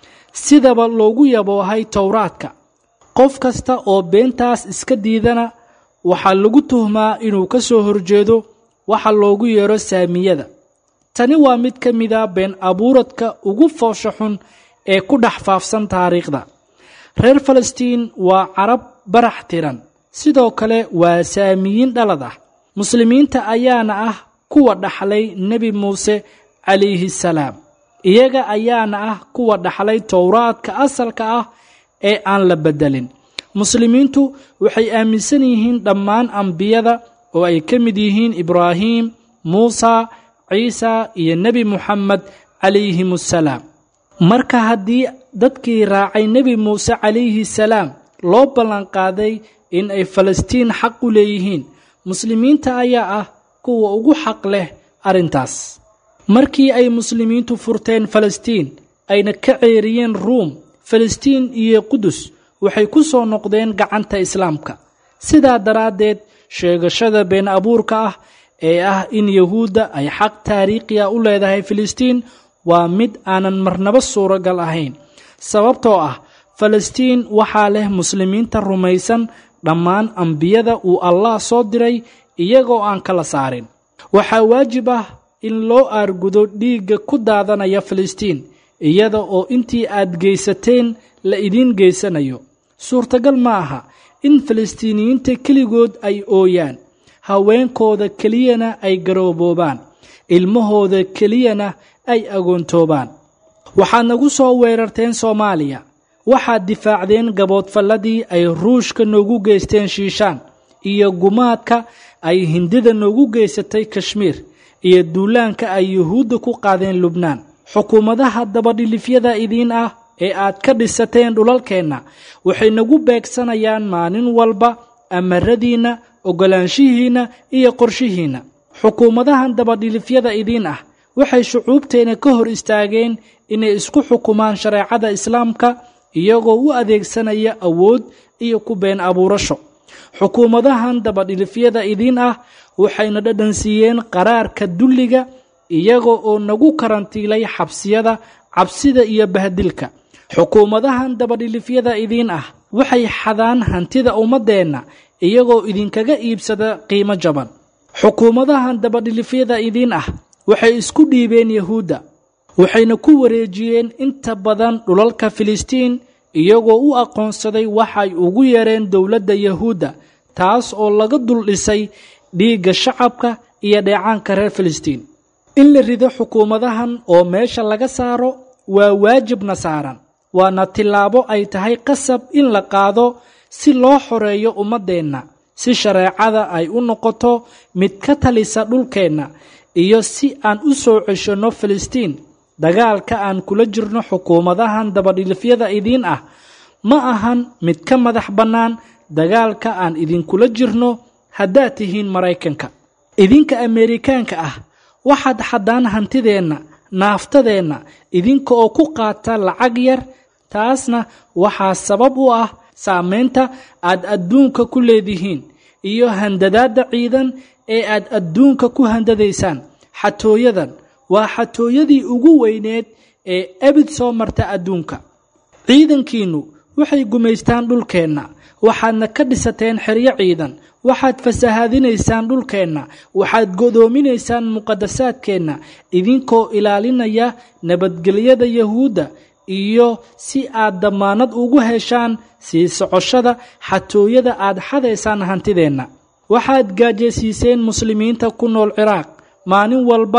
S2: sidaba loogu yaboohay towraadka qof kasta oo beentaas iska diidana waxaa lagu tuhmaa inuu ka soo horjeedo waxa loogu yeero saamiyada tani waa mid ka mida been abuuradka ugu foosha xun ee ku dhex faafsan taariikhda reer falastiin waa carab barax tiran sidoo kale waa saamiyiin dhalad ah muslimiinta ayaana ah kuwa dhaxlay nebi muuse calayhi salaam iyaga ayaana ah kuwa dhaxlay towraadka asalka ah ee aan la beddelin muslimiintu waxay aaminsan yihiin dhammaan ambiyada oo ay ka mid yihiin ibraahim muusa ciisa iyo nebi muxamed calayhim assalaam marka haddii dadkii raacay nebi muuse calayhi salaam loo ballanqaaday in ay falastiin xaq u leeyihiin muslimiinta ayaa ah kuwa ugu xaq leh arrintaas markii ay muslimiintu furteen falastiin ayna ka ceeriyeen ruum falastiin iyo qudus waxay ku soo noqdeen gacanta islaamka sidaa daraaddeed sheegashada been abuurka ah ee ah in yahuudda ay xaq taariikhi a u leedahay filistiin waa mid aanan marnaba suuragal ahayn sababtoo ah falastiin waxaa leh muslimiinta rumaysan dhammaan ambiyada uu allah soo diray iyagoo aan kala saarin waxaa waajib ah in loo aargudo dhiigga ku daadanaya filistiin iyada oo intii aad geysateen la idiin geysanayo suurtagal ma aha in falastiiniyiinta keligood ay ooyaan haweenkooda keliyana ay garooboobaan ilmahooda keliyana ay agoontoobaan waxaad nagu soo weerarteen soomaaliya waxaad difaacdeen gaboodfalladii ay ruushka noogu geysteen shiishaan iyo gumaadka ay hindida noogu geysatay kashmiir iyo duulaanka ay yuhuudda ku qaadeen lubnaan xukuumadaha dabadhilifyada idiin ah ee aad ka dhisateen dhulalkeenna waxay nagu beegsanayaan maalin walba amaradiinna oggolaanshihiinna iyo qorshihiinna xukuumadahan dabadhilifyada idiin ah waxay shucuubteenna ka hor istaageen inay isku xukumaan shareecada islaamka iyagoo u adeegsanaya awood iyo ku been abuurasho xukuumadahan dabadhilifyada idiin ah waxayna dhadhansiiyeen qaraarka dulliga iyaga oo nagu karantiilay xabsiyada cabsida iyo bahdilka xukuumadahan dabadhilifyada idiin ah waxay xadaan hantida ummaddeenna iyagoo idinkaga iibsada qiimo jaban xukuumadahan dabadhilifyada idiin ah waxay isku dhiibeen yahuudda waxayna ku wareejiyeen inta badan dhulalka filistiin iyagoo u aqoonsaday waxay ugu yeereen dowladda yahuudda taas oo laga dul dhisay dhiigga shacabka iyo dheecaanka reer filistiin in la rido xukuumadahan oo meesha laga saaro waa waajibna saaran waana tillaabo ay tahay qasab in la qaado si loo xoreeyo ummaddeenna si shareecada ay u noqoto mid ka talisa dhulkeenna iyo si aan u soo ceshanno filistiin dagaalka aan kula jirno xukuumadahan dabadhilifyada idiin ah ma ahan mid ka madax bannaan dagaalka aan idinkula jirno haddaad tihiin maraykanka idinka ameerikaanka ah waxaad xaddaan hantideenna naaftadeenna idinka oo ku qaata lacag yar taasna waxaa sabab u ah saamaynta aad adduunka ku leedihiin iyo handadaadda ciidan ee aad adduunka ku handadaysaan xatooyadan waa xatooyadii ugu weyneed ee ebid soo marta adduunka ciidankiinnu waxay gumaystaan dhulkeenna waxaadna ka dhisateen xeryo ciidan waxaad fasahaadinaysaan dhulkeenna waxaad godoominaysaan muqadasaadkeenna idinkoo ilaalinaya nabadgelyada yahuudda iyo si aad dammaanad ugu heshaan sii socoshada xatooyada aad xadaysaan hantideenna waxaad gaajaysiiseen muslimiinta ku nool ciraaq maalin walba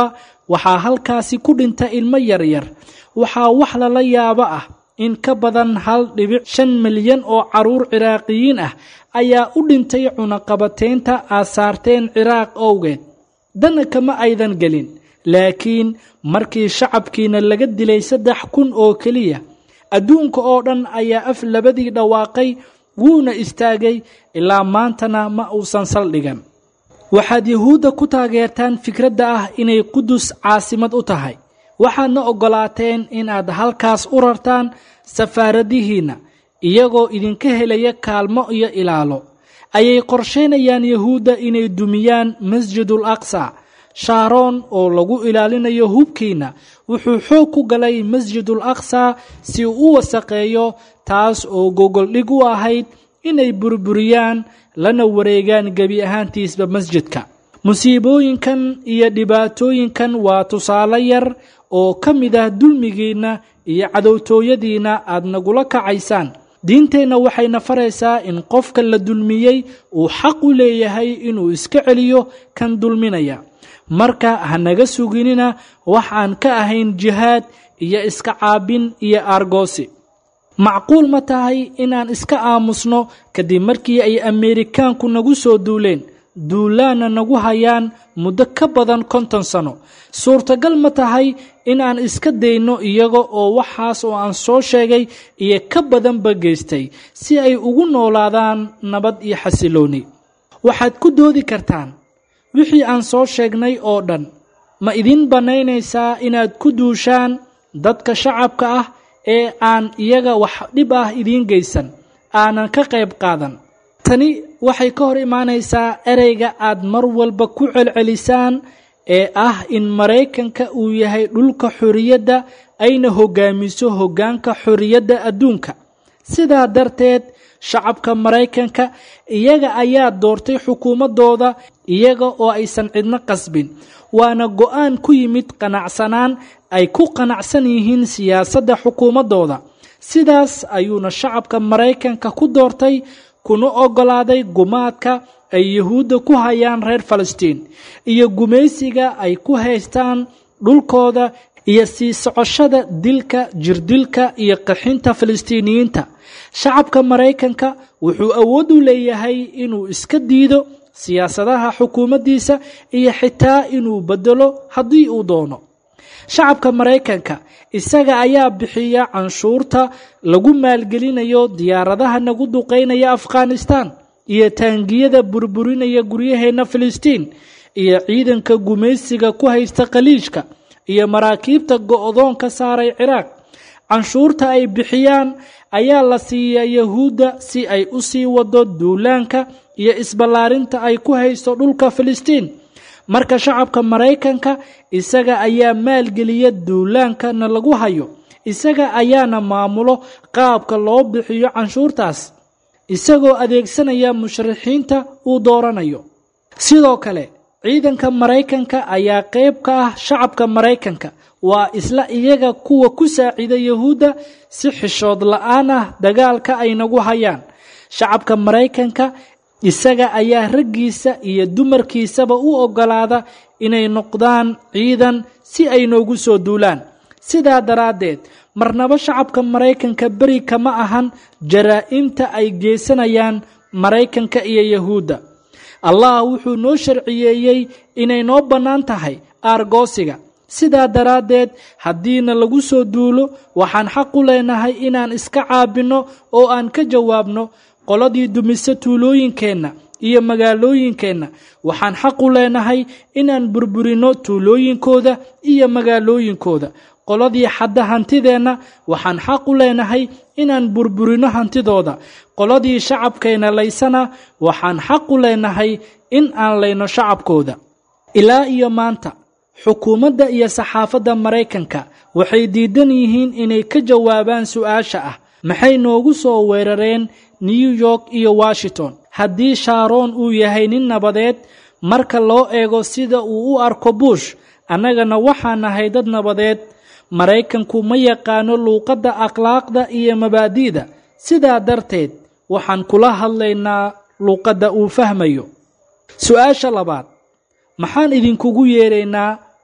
S2: waxaa halkaasi ku dhinta ilmo yaryar waxaa wax lala yaabo ah in ka badan hal dhibic shan milyan oo carruur ciraaqiyiin ah ayaa u dhintay cunaqabateynta aad saarteen ciraaq owgeed dana kama aydan gelin laakiin markii shacabkiina laga dilay saddex kun oo keliya adduunka oo dhan ayaa af labadii dhawaaqay wuuna istaagay ilaa maantana ma uusan saldhigan waxaad yuhuudda ku taageertaan fikradda ah inay qudus caasimad u tahay waxaadna oggolaateen inaad halkaas u rartaan safaaradihiinna iyagoo idinka helaya kaalmo iyo ilaalo ayay qorshaynayaan yahuudda inay dumiyaan masjidul aqsa shaaroon oo lagu ilaalinayo hubkiina wuxuu xoog ku galay masjidul aqsa si uu u wasaqeeyo taas oo gogoldhig u ahayd inay burburiyaan lana wareegaan gebi ahaantiisba masjidka musiibooyinkan iyo dhibaatooyinkan waa tusaale yar oo ka mid ah dulmigiinna iyo cadowtooyadiinna aad nagula kacaysaan diinteenna waxayna faraysaa in qofka la dulmiyey uu xaq u leeyahay inuu iska celiyo kan dulminaya marka ha naga suginina wax aan ka ahayn jihaad iyo iska caabin iyo aargoosi macquul ma tahay inaan iska aamusno kadib markii ay ameerikaanku nagu soo duuleen duulaanna nagu hayaan muddo ka badan konton sano suurtagal ma tahay inaan iska dayno iyaga oo waxaas oo aan soo sheegay iyo ka badanba geystay si ay ugu noolaadaan nabad iyo xasilooni waxaad ku doodi kartaan wixii aan soo sheegnay oo dhan ma idin bannaynaysaa inaad ku duushaan dadka shacabka ah ee aan iyaga wax dhib ah idiin geysan aanan ka qayb qaadan tani waxay ka hor imaanaysaa ereyga aad mar walba ku celcelisaan ee ah in maraykanka uu yahay dhulka xorriyadda ayna hoggaamiso hoggaanka xorriyadda adduunka sidaa darteed shacabka maraykanka iyaga ayaa doortay xukuumaddooda iyaga oo aysan cidno qasbin waana go'aan ku yimid qanacsanaan ay ku qanacsan yihiin siyaasadda xukuumaddooda sidaas ayuuna shacabka maraykanka ku doortay kuna oggolaaday gumaadka ay yuhuudda ku hayaan reer falastiin iyo gumaysiga ay ku haystaan dhulkooda iyo sii socoshada dilka jirdilka iyo qaxinta falastiiniyiinta shacabka maraykanka wuxuu awood u leeyahay inuu iska diido siyaasadaha xukuumaddiisa iyo xitaa inuu bedelo haddii uu doono shacabka maraykanka isaga ayaa bixiya canshuurta lagu maalgelinayo diyaaradaha nagu duqaynaya afghanistan iyo taangiyada burburinaya guryaheenna filistiin iyo ciidanka gumaysiga ku haysta khaliijka iyo maraakiibta go'doon ka saaray ciraaq canshuurta ay bixiyaan ayaa la siiyaa yahuudda si ay u sii wado duulaanka iyo isballaarinta ay ku haysto dhulka filistiin marka shacabka maraykanka isaga ayaa maalgeliya duulaankana lagu hayo isaga ayaana maamulo qaabka loo bixiyo canshuurtaas isagoo adeegsanaya musharixiinta uu dooranayo sidoo kale ciidanka maraykanka ayaa qayb ka ah shacabka maraykanka waa isla iyaga kuwa ku saacida yahuudda si xishood la-aan ah dagaalka ay nagu hayaan shacabka maraykanka isaga ayaa raggiisa iyo dumarkiisaba u oggolaada inay noqdaan ciidan si ay noogu soo duulaan sidaa daraaddeed marnaba shacabka maraykanka beri kama ahan jaraa'imta ay geysanayaan maraykanka iyo yahuudda allah wuxuu noo sharciyeeyey inay noo bannaan tahay aargoosiga sidaa daraaddeed haddiina lagu soo duulo waxaan xaq u leenahay inaan iska caabinno oo aan ka jawaabno qoladii dumise tuulooyinkeenna iyo magaalooyinkeenna waxaan xaq u leenahay inaan burburinno tuulooyinkooda iyo magaalooyinkooda qoladii xadda hantideenna waxaan xaq u leenahay inaan burburinno hantidooda qoladii shacabkeenna laysana waxaan xaq u leenahay in aan layno shacabkooda ilaa iyo maanta xukuumadda iyo saxaafadda maraykanka waxay diidan yihiin inay ka jawaabaan su-aasha ah maxay noogu soo weerareen new york iyo washington haddii shaaroon uu yahay nin nabadeed marka loo eego sida uu u arko bush annagana waxaan nahay dad nabadeed maraykanku ma yaqaano luuqadda akhlaaqda iyo mabaadi'da sidaa darteed waxaan kula hadlaynaa luuqadda uu fahmayo su-aasha labaad maxaan idinkugu yeeraynaa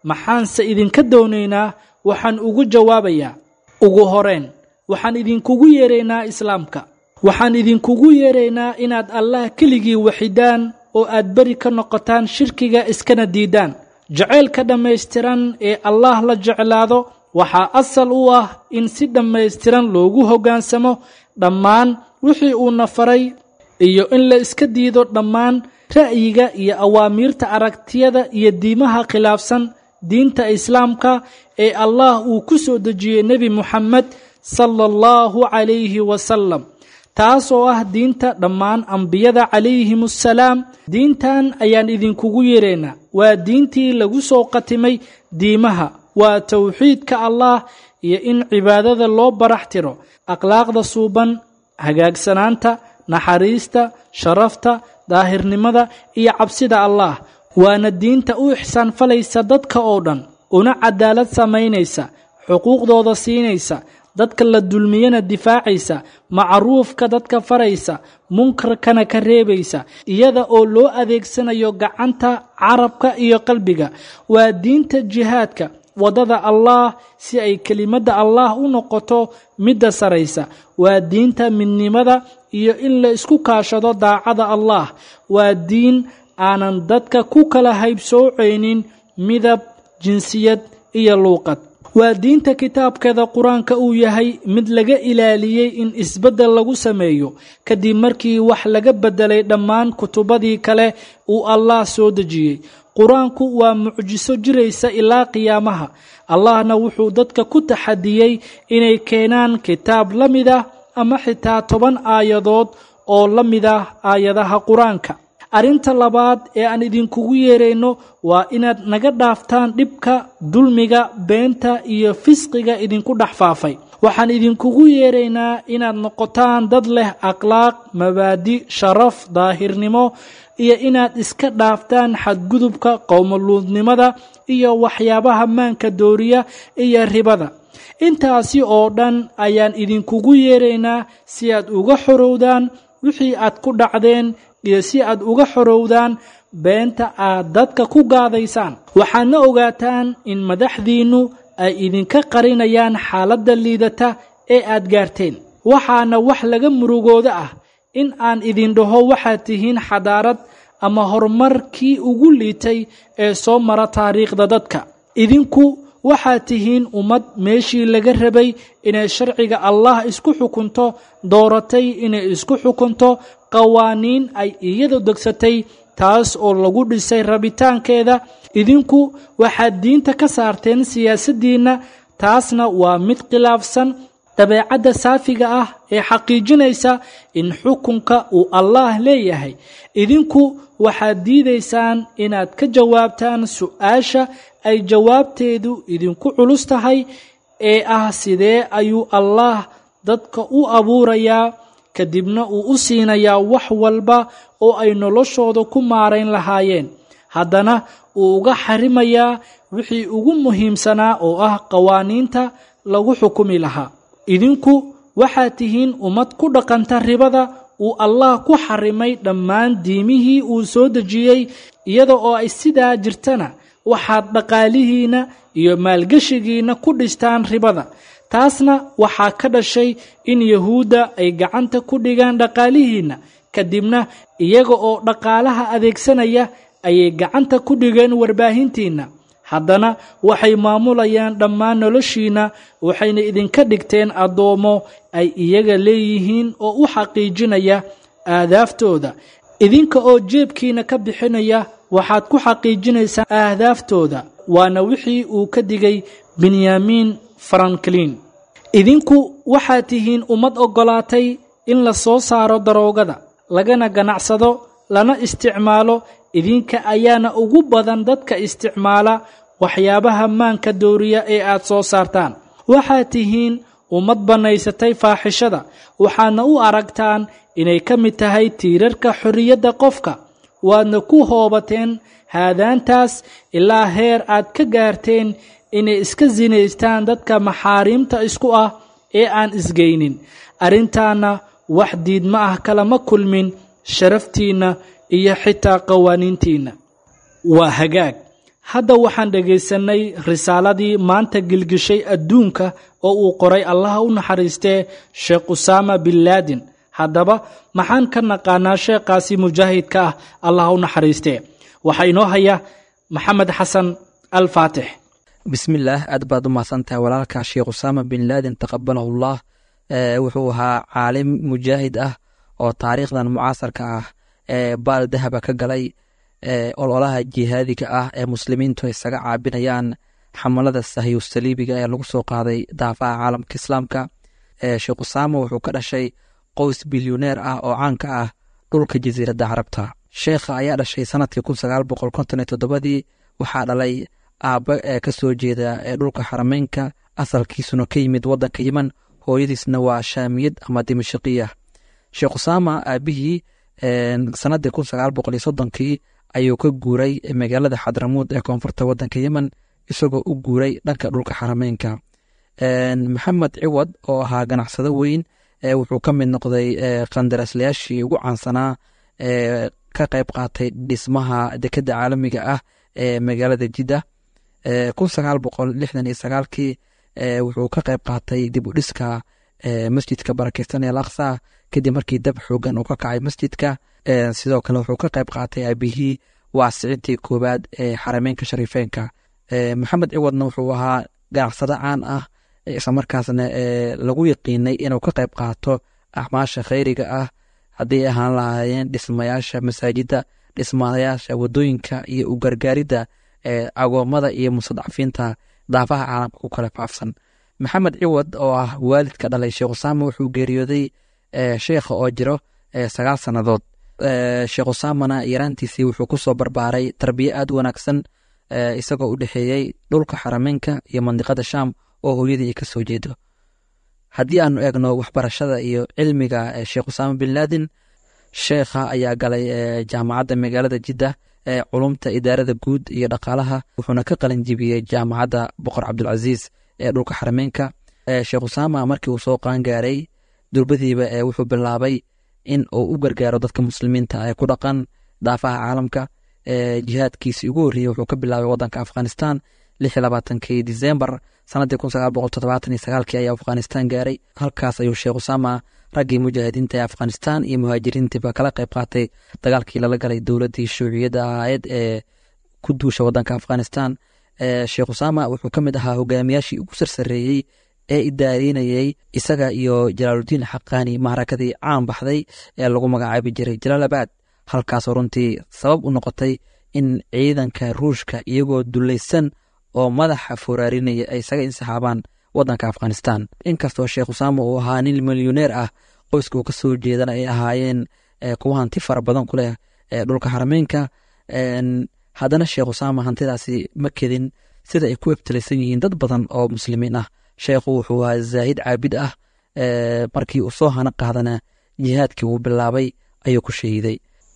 S2: maxaanse idinka doonaynaa waxaan ugu jawaabayaa ugu horeen waxaan idinkugu yeeraynaa islaamka waxaan idinkugu yeeraynaa inaad allah keligii waxidaan oo aad beri ka noqotaan shirkiga iskana diidaan jacaylka dhammaystiran ee allah la jeclaado waxaa asal u ah in si dhammaystiran loogu hoggaansamo dhammaan wixii uuna faray iyo in la iska diido dhammaan ra'yiga iyo awaamiirta aragtiyada iyo diimaha khilaafsan diinta islaamka ee allah uu ku soo dejiyey nebi muxamed sala allahu calayhi wasalam taas oo ah diinta dhammaan ambiyada calayhim assalaam diintan ayaan idinkugu yeeraynaa waa diintii lagu soo qatimay diimaha waa towxiidka allah iyo in cibaadada loo barax tiro akhlaaqda suuban hagaagsanaanta naxariista sharafta daahirnimada iyo cabsida allah waana diinta u ixsaan falaysa dadka oo dhan una cadaalad samaynaysa xuquuqdooda siinaysa dadka la dulmiyana difaacaysa macruufka dadka faraysa munkarkana ka reebaysa iyada oo loo adeegsanayo gacanta carabka iyo qalbiga waa diinta jihaadka waddada allah si ay kelimadda allah u noqoto midda saraysa waa diinta midnimada iyo in la isku kaashado daacada allah waa diin aanan dadka ku kala haybsoocaynin midab jinsiyad iyo luuqad waa diinta kitaabkeeda qur-aanka uu yahay mid laga ilaaliyey in isbeddel lagu sameeyo kadib markii wax laga beddelay dhammaan kutubadii kale uu allah soo dejiyey qur-aanku waa mucjiso jiraysa ilaa qiyaamaha allahna wuxuu dadka ku taxadiyey inay keenaan kitaab la mid ah ama xitaa toban aayadood oo la mid ah aayadaha qur-aanka arrinta labaad ee aan idinkugu yeerayno waa inaad naga dhaaftaan dhibka dulmiga beenta iyo fisqiga idinku dhex faafay waxaan idinkugu yeeraynaa inaad noqotaan dad leh akhlaaq mabaadi sharaf daahirnimo iyo inaad iska dhaaftaan xadgudubka qowmoluudnimada iyo waxyaabaha maanka dooriya iyo ribada intaasi oo dhan ayaan idinkugu yeeraynaa si aad uga xorowdaan wixii aad ku dhacdeen iyo si aad uga xorowdaan beenta aad dadka ku gaadaysaan waxaadna ogaataan in madaxdiinnu ay idinka qarinayaan xaaladda liidata ee aad gaarteen waxaana wax laga murugooda ah in aan idin dhaho waxaad tihiin xadaarad ama horumarkii ugu liitay ee soo mara taariikhda dadka idinku waxaad tihiin ummad meeshii laga rabay inay sharciga allah isku xukunto dooratay inay isku xukunto qawaaniin ay iyadu degsatay taas oo lagu dhisay rabitaankeeda idinku waxaad diinta ka saarteen siyaasaddiinna taasna waa mid khilaafsan dabeecadda saafiga ah ee xaqiijinaysa in xukunka uu allaah leeyahay idinku waxaad diidaysaan inaad ka jawaabtaan su-aasha ay jawaabteedu idinku culus tahay ee ah sidee ayuu allaah dadka u abuurayaa kadibna uu u siinayaa wax walba oo ay noloshooda ku maarayn lahaayeen haddana uu uga xarimayaa wixii ugu muhiimsanaa oo ah qawaaniinta lagu xukumi lahaa idinku waxaad tihiin ummad ku dhaqanta ribada uu allah ku xarimay dhammaan diimihii uu soo dejiyey iyada oo ay sidaa jirtana waxaad dhaqaalihiinna iyo maalgeshigiinna ku dhistaan ribada taasna waxaa ka dhashay in yahuudda ay gacanta ku dhigaan dhaqaalihiinna kadibna iyaga oo dhaqaalaha adeegsanaya ayay gacanta ku dhigeen warbaahintiinna haddana waxay maamulayaan dhammaan noloshiinna waxayna idinka dhigteen addoommo ay iyaga leeyihiin oo u xaqiijinaya aadaaftooda idinka oo jeebkiina ka bixinaya waxaad ku xaqiijinaysaa ahdaaftooda waana wixii uu ka digay benyamin franklin idinku waxaad tihiin ummad oggolaatay in la soo saaro daroogada lagana ganacsado lana isticmaalo idinka ayaana ugu badan dadka isticmaala waxyaabaha maanka dooriya ee aad soo saartaan waxaad tihiin ummad bannaysatay faaxishada waxaadna u aragtaan inay ka mid tahay tiirarka xorriyadda qofka waadna ku hoobateen haadaantaas ilaa heer aad ka gaarteen inay iska sinaystaan dadka maxaariimta isku ah ee aan isgeynin arrintaana wax diidma ah kalama kulmin sharaftiinna iyo xitaa qawaaniintiinna waa hagaag hadda waxaan dhegaysanay risaaladii maanta gilgishay adduunka oo uu qoray allaha u naxariistee sheekh usaama bin laadin haddaba maxaan ka naqaanaa sheekhaasi mujaahidka ah allaha u naxariistee waxaa inoo haya maxamed xasan al faatix
S12: bismillaah aad baad u mahadsantahay walaalka sheekh usaama bin laadin taqabalahullah wuxuu ahaa caalim mujaahid ah oo taariikhdan mucaasarka ah ee baal dahaba ka galay ololaha jihaadiga ah ee muslimiintu isaga caabinayaan xamalada sahyu saliibiga ee lagu soo qaaday daafaha caalamka islaamka sheekh usaama wuxuu ka dhashay qoys bilyuneer ah oo caanka ah dhulka jasiiradda carabta sheekha ayaa dhashay sanadkii kun sagaal boqol konton iyo toddobadii waxaa dhalay aabba ee ka soo jeeda ee dhulka xarameynka asalkiisuna ka yimid waddanka yeman hooyadiisna waa shaamiyad ama dimashiqiya sheekh usaama aabihii sanadii kun sagaal boqol iyo soddonkii ayuu ka guuray magaalada xadramuud ee koonfurta waddanka yemen isagoo u guuray dhanka dhulka xarameynka maxamed ciwad oo ahaa ganacsado weyn wuxuu ka mid noqday qandaraaslayaashii ugu caansanaa ee ka qayb qaatay dhismaha dekadda caalamiga ah ee magaalada jidda kun sagaal boqol lixdan iyo sagaalkii wuxuu ka qayb qaatay dib u dhiska masjidka barakeysan ee laksa kadib markii dab xoogan uu ka kacay masjidka sidoo kale wuxuu ka qayb qaatay aabihii waasicintii koowaad ee xarameynka shariifeenka maxamed ciwadna wuxuu ahaa ganacsado caan ah islamarkaasna lagu yaqiinay inuu ka qayb qaato acmaasha khayriga ah hadday ahaan lahaayeen dhismayaasha masaajidda dhismayaasha wadooyinka iyo u gargaaridda agoommada iyo mustadcafiinta daafaha caalamka ku kala faafsan maxamed ciwad oo ah waalidka dhalay sheekh usaama wuxuu geeriyooday sheekha oo jiro sagaal sannadood sheekh usaamana yaraantiisii wuxuu ku soo barbaaray tarbiye aad u wanaagsan isagoo u dhexeeyey dhulka xarameynka iyo mandiqada shaam oo hooyadii ay ka soo jeedo haddii aanu eegno waxbarashada iyo cilmiga sheekh usaama bin laadin sheekha ayaa galay jaamacadda magaalada jidda ee culumta idaarada guud iyo dhaqaalaha wuxuuna ka qalin jibiyey jaamacadda boqor cabdulcasiis ee dhulka xarameynka sheekh usaama markii uu soo qaangaaray durbadiiba wuxuu bilaabay in uu u gargaaro dadka muslimiinta ee ku dhaqan daafaha caalamka jihaadkiisii ugu horreeyey wuxuu ka bilaabay waddanka afghanistan lix iyo labaatankii disembar sannaddii kun sagaal boqol toddobaatan iyo sagaalkii ayaa afghanistan gaaray halkaas ayuu sheekh usaama raggii mujaahidiinta ee afghanistan iyo muhaajiriintiiba kala qayb qaatay dagaalkii lala galay dowladdii shuuciyadda ahayd ee ku duusha waddanka afghanistan sheekh usaama wuxuu ka mid ahaa hogaamiyaashii ugu sarsareeyey ee idaareynayey isaga iyo jalaaludiin xaqaani mahrakadii caan baxday ee lagu magacaabi jiray jalaalabad halkaasoo runtii sabab u noqotay in ciidanka ruushka iyagoo dulaysan oo madaxa foraarinaya ay isaga insixaabaan waddanka afghanistan inkastoo sheekh usaama uu ahaa nin milyuneer ah qoyska uu ka soo jeedana ay ahaayeen kuwa hanti fara badan ku leh dhulka xarameynka haddana sheekh usaama hantidaasi ma kedin sida ay ku ebtelaysan yihiin dad badan oo muslimiin ah sheekhu wuxuu ahaa zaahid caabid ah markii uu soo hana qaadana jihaadkii uu bilaabay ayuu ku shahiiday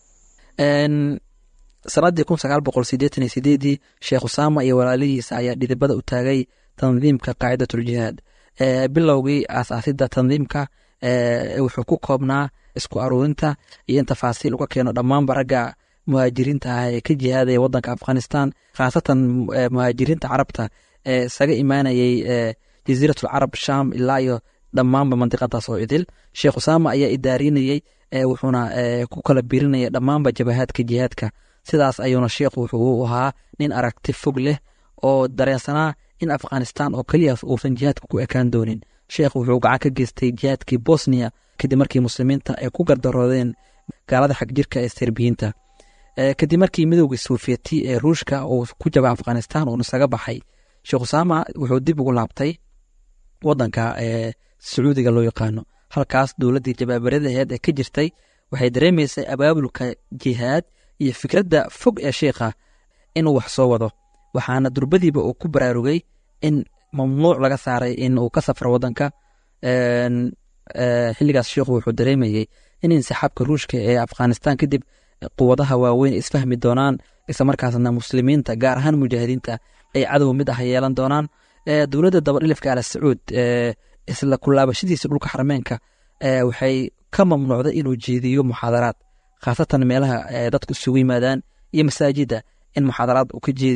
S12: sannaddii kun sagaal boqol sideetan iyo sideedii sheekh usaama iyo walaalihiisa ayaa dhidibada u taagay tandiimka qaacidatuljihaad bilowgii aasaasidda tandiimka wuxuu ku koobnaa isku aruurinta iyo in tafaasiil uga keeno dhammaanba ragga muhaajiriinta ah ee ka jihaadaya waddanka afghanistan khaasatan muhaajiriinta carabta ee isaga imaanayey jasiiratul carab sham ilaa iyo dhammaanba mandiqadaas oo idil sheekh usaama ayaa idaarinayey wuxuuna ku kala birinaya dhammaanba jabahaadka jihaadka sidaas ayuuna sheekhu wuxuu ahaa nin aragti fog leh oo dareensanaa in afghanistan oo keliyaas uusan jihaadka ku ekaan doonin sheekhu wuxuu gacan ka geystay jihaadkii bosniya kadib markii muslimiinta ay ku gardaroodeen gaalada xag jirka ee serbiyiinta kadib markii midowgii sofieti ee ruushka uu ku jaba afghanistan uun isaga baxay sheekh usaama wuxuu dib ugu laabtay wadanka sacuudiga loo yaqaano halkaas dowladdii jabaabaradaheed ee ka jirtay waxay dareemaysay abaabulka jihaad iyo fikradda fog ee sheikha inuu wax soo wado waxaana durbadiiba uu ku baraarugay in mamnuuc laga saaray in uu ka safro wadanka xilligaas sheikhu wuxuu dareemayey in insixaabka ruushka ee afghanistan kadib quwadaha waaweyn isfahmi doonaan islamarkaasna muslimiinta gaar ahaan mujaahidiinta ay cadow mid ah yeelan doonaan dowladda dabadhilifka al sacuud isla kulaabashadiisa dhulka xarameenka waxay ka mamnuucday inuu jeediyo muxaadaraad khaasatan meelaha dadku isugu yimaadaan iyo masaajidda in muxaadaraad uu ka jeediyo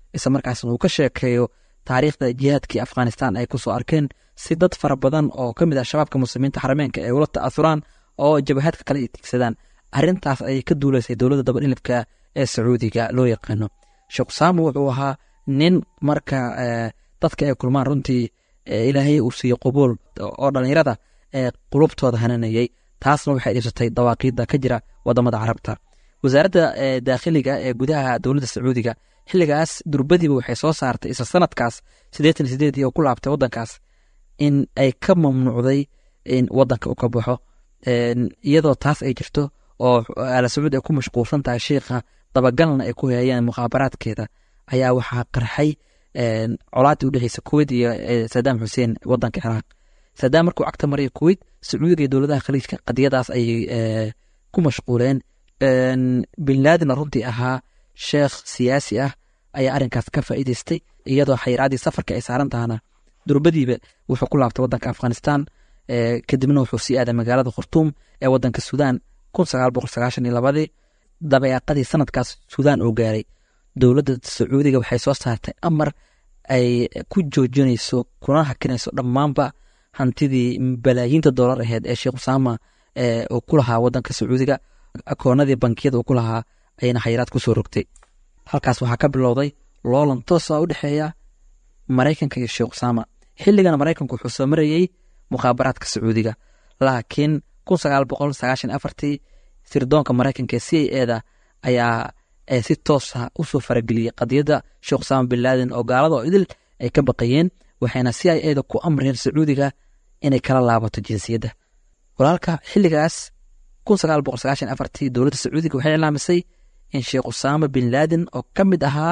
S12: isla markaasna uu ka sheekeeyo taariikhda jihaadkii afghanistan ay kusoo arkeen si dad fara badan oo ka mid ah shabaabka muslimiinta xarameenka ay ula ta'asuraan oo jabahaadka kale ay tigsadaan arrintaas ayay ka duulaysay dowladda dabadhilibka ee sacuudiga loo yaqaano sheekh usaama wuxuu ahaa nin marka dadka ay kulmaan runtii ilaahay uu siiyo qubuul oo dhallinyarada ee qulubtooda hananayey taasna waxay dhibsatay dawaaqiidda ka jira wadamada carabta wasaaradda daakhiliga ee gudaha dowladda sacuudiga xilligaas durbadiiba waxay soo saartay isla sanadkaas siddeetan iyo sideedii oo ku laabtay waddankaas in ay ka mamnuucday in waddanka u ka baxo iyadoo taas ay jirto oo ala sacuud ay ku mashquulsan tahay sheikha dabagalna ay ku hayaan mukhaabaraadkeeda ayaa waxaa qarxay colaaddii u dhexeysa kuwait iyo sadaam xuseen waddanka ciraaq sadaam markuu cagta maraya kuwait sacuudiga iyo dowladaha khaliijka qadiyadaas ayay ku mashquuleen bin laadinna runtii ahaa sheekh siyaasi ah ayaa arrinkaas ka faa'iidaystay iyadoo xayiraadii safarka ay saaran tahana durbadiiba wuxuu ku laabtay waddanka afghanistan kadibna wuxuu sii aaday magaalada khurtuum ee waddanka suudaan kun sagaal boqol sagaashan iyo labadii dabeeqadii sanadkaas suudaan oo gaaray dowladda sacuudiga waxay soo saartay amar ay ku joojinayso kuna hakinayso dhammaanba hantidii balaayiinta doolar aheyd ee sheekh usaama uu ku lahaa waddanka sacuudiga akoonadii bankiyada uu ku lahaa ayayna xayiraad ku soo rogtay halkaas waxaa ka bilowday loolan toosa u dhexeeya maraykanka iyo sheekh usaama xilligan maraykanku wuxuu soo marayey mukhaabaraadka sacuudiga laakiin kun sagaal boqol sagaashan afartii sirdoonka maraykanka ee c i eda ayaa si toosa usoo farageliyey qadiyadda sheekh usaama bin laadin oo gaalada oo idil ay ka baqayeen waxayna c i eda ku amreen sacuudiga inay kala laabato jinsiyadda walaalka xilligaas kun sagaal boqol sagaashan afartii dowladda sacuudiga waxay ilaamisay in sheekh usaama bin laadin oo ka mid ahaa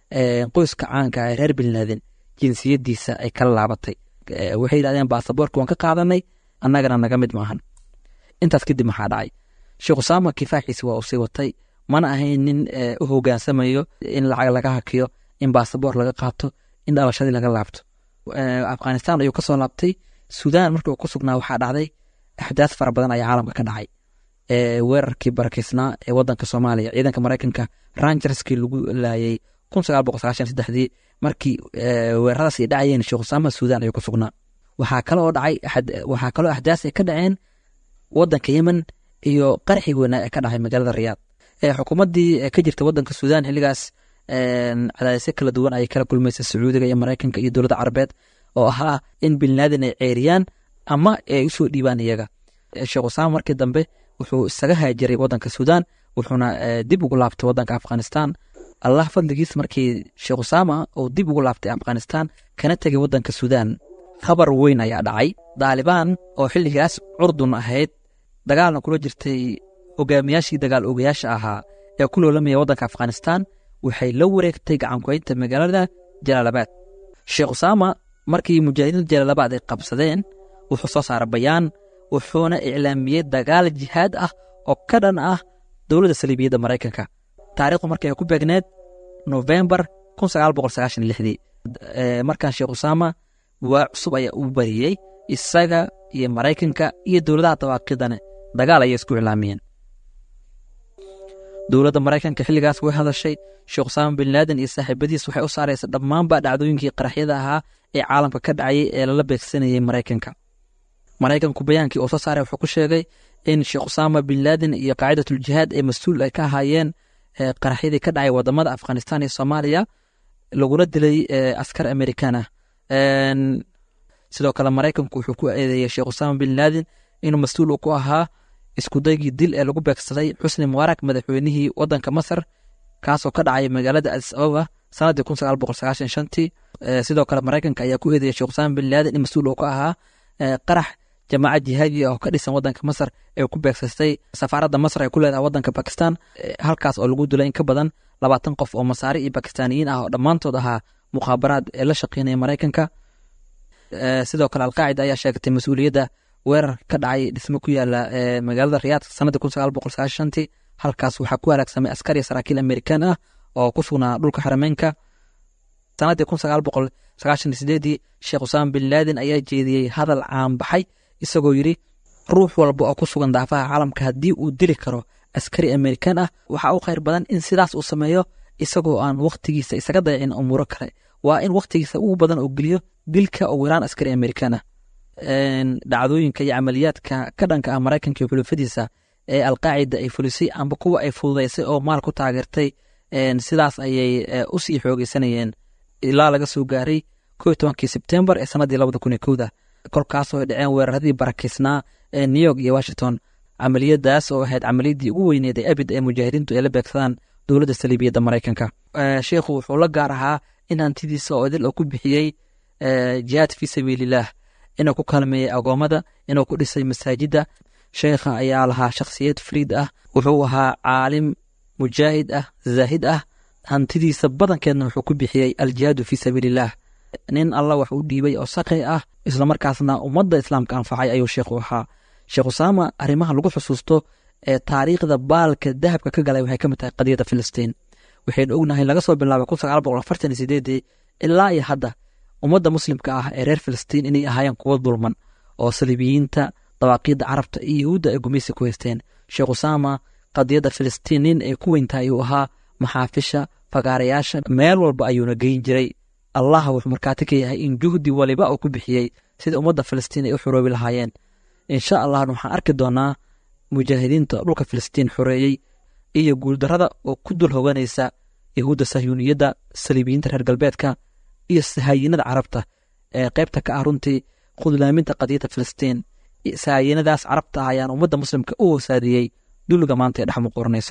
S12: qoyska caanka ee reer bin laadin jinsiyaddiisa ay kala laabatay waxay yidhahdeen baasaboorka waan ka qaadanay annagana naga mid maahan intaas kadib maxaa dhacay sheekh usaama kifaaxiisi waa uu sii watay mana ahayn nin u hogaansamayo in lacag laga hakiyo in baasaboor laga qaato in dhalashadii laga laabto afghanistan ayuu kasoo laabtay suudaan markii uu ku sugnaa waxaa dhacday axdaas fara badan ayaa caalamka ka dhacay weerarkii barakeysnaa ee wadanka soomaaliya ciidanka maraykanka rangerskii lagu laayay kun sagaal boqol sagaashan saddexdii markii weeraradaas ay dhacayeen sheekh usaama suudaan ayuu ku sugnaa waxaa kaloo dhacay waxaa kaloo axdaas ay ka dhaceen wadanka yemen iyo qarxii weynaa ee ka dhacay magaalada riyaad xukuumaddii ka jirta wadanka suudaan xilligaas cadaadisyo kala duwan ayay kala kulmaysa sacuudiga iyo maraykanka iyo dowladda carabeed oo ahaa in bin laadin ay ceeriyaan ama ay usoo dhiibaan iyaga sheekh usaama markii dambe wuxuu isaga haajiray wadanka suudaan wuxuuna dib ugu laabtay wadanka afghanistan allah fadligiis markii sheekh usaama uu dib ugu laabtay afghanistan kana tegay wadanka suudaan khabar weyn ayaa dhacay daalibaan oo xilligaas curdun ahayd dagaalna kula jirtay hogaamiyaashii dagaal ogayaasha ahaa ee ku loolamaya waddanka afghanistan waxay la wareegtay gacankuhaynta magaalada jalaalabaad sheekh usaama markii mujaahidiinta jalaalabaad ay qabsadeen wuxuu soo saaray bayaan wuxuuna iclaamiyey dagaal jihaad ah oo ka dhan ah dowladda saliibiyadda maraykanka taarikhdu markay ku beegneed nofembar kun sagaal boqol sagaashan lixdii markaan sheekh usaama waa cusub ayaa u bariyey isaga iyo maraykanka iyo dowladaha dawaaqidane dagaal ayay isku iclaamiyeen dowladda maraykanka xilligaas way hadashay sheekh usaama bin laaden iyo saaxiibadiis waxay u saaraysa dhammaanba dhacdooyinkii qaraxyada ahaa ee caalamka ka dhacayay ee lala beegsanayay maraykanka maraykanku bayaankii uu soo saaray wuxuu ku sheegay in sheekh usaama bin laaden iyo qaacidatuljihaad ee mas-uul ay ka ahaayeen qaraxyadii ka dhacay wadamada afghanistan iyo soomaaliya laguna dilay askar amerikan ah sidoo kale maraykanku wuxuu ku eedeeyey sheekh usaama bin laaden inuu mas-uul uu ku ahaa iskudaygii dil ee lagu beegsaday xusni mubaarak madaxweynihii wadanka masar kaasoo ka dhacay magaalada adis ababa sanadii kun sagaal boqol sagaashan shantii sidoo kale maraykanka ayaa ku eedeeyey sheekh usaama bin laaden in mas-uul uu ka ahaa qarax jamaacad jihaadi ah oo ka dhisan wadanka masar ee ku beegsatay safaaradda masar ay ku leedahay wadanka bakistan halkaas oo lagu dilay in ka badan labaatan qof oo masaari iyo bakistaaniyiin ah oo dhammaantood ahaa mukhaabaraad ee la shaqeynaya maraykanka sidoo kale alqaacida ayaa sheegtay mas-uuliyadda weerar ka dhacay dhismo ku yaala magaalada riyaad sanadii kun sagaal boqol sagaashan shantii halkaas waxaa ku halaagsamay askar iyo saraakiil amerikaan ah oo ku sugnaa dhulka xarameynka sanadii kun sagaal boqol sagaashan sideedii sheekh usaama bin laaden ayaa jeediyey hadal caanbaxay isagoo yidhi ruux walba oo ku sugan daafaha caalamka haddii uu dili karo askari amerikaan ah waxaa u khayr badan in sidaas uu sameeyo isagoo aan wakhtigiisa isaga dayacin umuuro kale waa in wakhtigiisa ugu badan oo geliyo dilka ugu yaraan askari amerikan ah dhacdooyinka iyo camaliyaadka ka dhanka ah maraykanka iyo xulufadiisa ee alqaacida ay fulisay amba kuwa ay fududaysay oo maal ku taageertay sidaas ayay u sii xoogeysanayeen ilaa laga soo gaaray ko tobankii sebtembar ee sanadii labada kun iyo kowda kolkaasoo ay dhaceen weeraradii barakeysnaa ee new york iyo washington camaliyadaas oo ahayd camaliyadii ugu weyneed ee abid ee mujaahidiintu ay la beegsadaan dowladda saliibiyadda maraykanka sheikhu wuxuu la gaar ahaa in hantidiisa oo idil oo ku bixiyey jihaad fii sabiilillaah inuu ku kaalmeeyey agoommada inuu ku dhisay masaajidda sheekha ayaa lahaa shakhsiyad fariid ah wuxuu ahaa caalim mujaahid ah zaahid ah hantidiisa badankeedna wuxuu ku bixiyey aljihaadu fii sabiilillaah nin alla wax u dhiibay oo saqi ah islamarkaasna ummadda islaamka anfacay ayuu sheekhu ahaa sheekh usaama arrimaha lagu xusuusto ee taariikhda baalka dahabka ka galay waxay ka mid tahay qadiyadda filistiin waxaynu ognahay laga soo bilaabay kun sagaal boqol afartan iyo sideedii ilaa iyo hadda ummadda muslimka ah ee reer filistiin inay ahaayeen kuwo dulman oo saliibiyiinta dawaaqiidda carabta iyo yahuudda ay gumaysi ku haysteen sheekh usaama qadiyadda filistiin nin ay ku weyntahay ayuu ahaa maxaafisha fagaarayaasha meel walba ayuuna geyn jiray allah wuxuu markaati ka yahay in juhdi waliba uu ku bixiyey sida ummadda filistiin ay u xoroobi lahaayeen insha allahna waxaan arki doonaa mujaahidiinta dhulka filistiin xoreeyey iyo guuldarrada oo ku dul hoganaysa yahuudda sahyuuniyadda saliibiyiinta reer galbeedka iyo sahaayinada carabta ee qaybta ka ah runtii khudlaaminta qadiyadda filistiin sahaayinadaas carabta ah ayaan ummadda muslimka u hoosaadiyey dulliga maanta ee dhex muquuranayso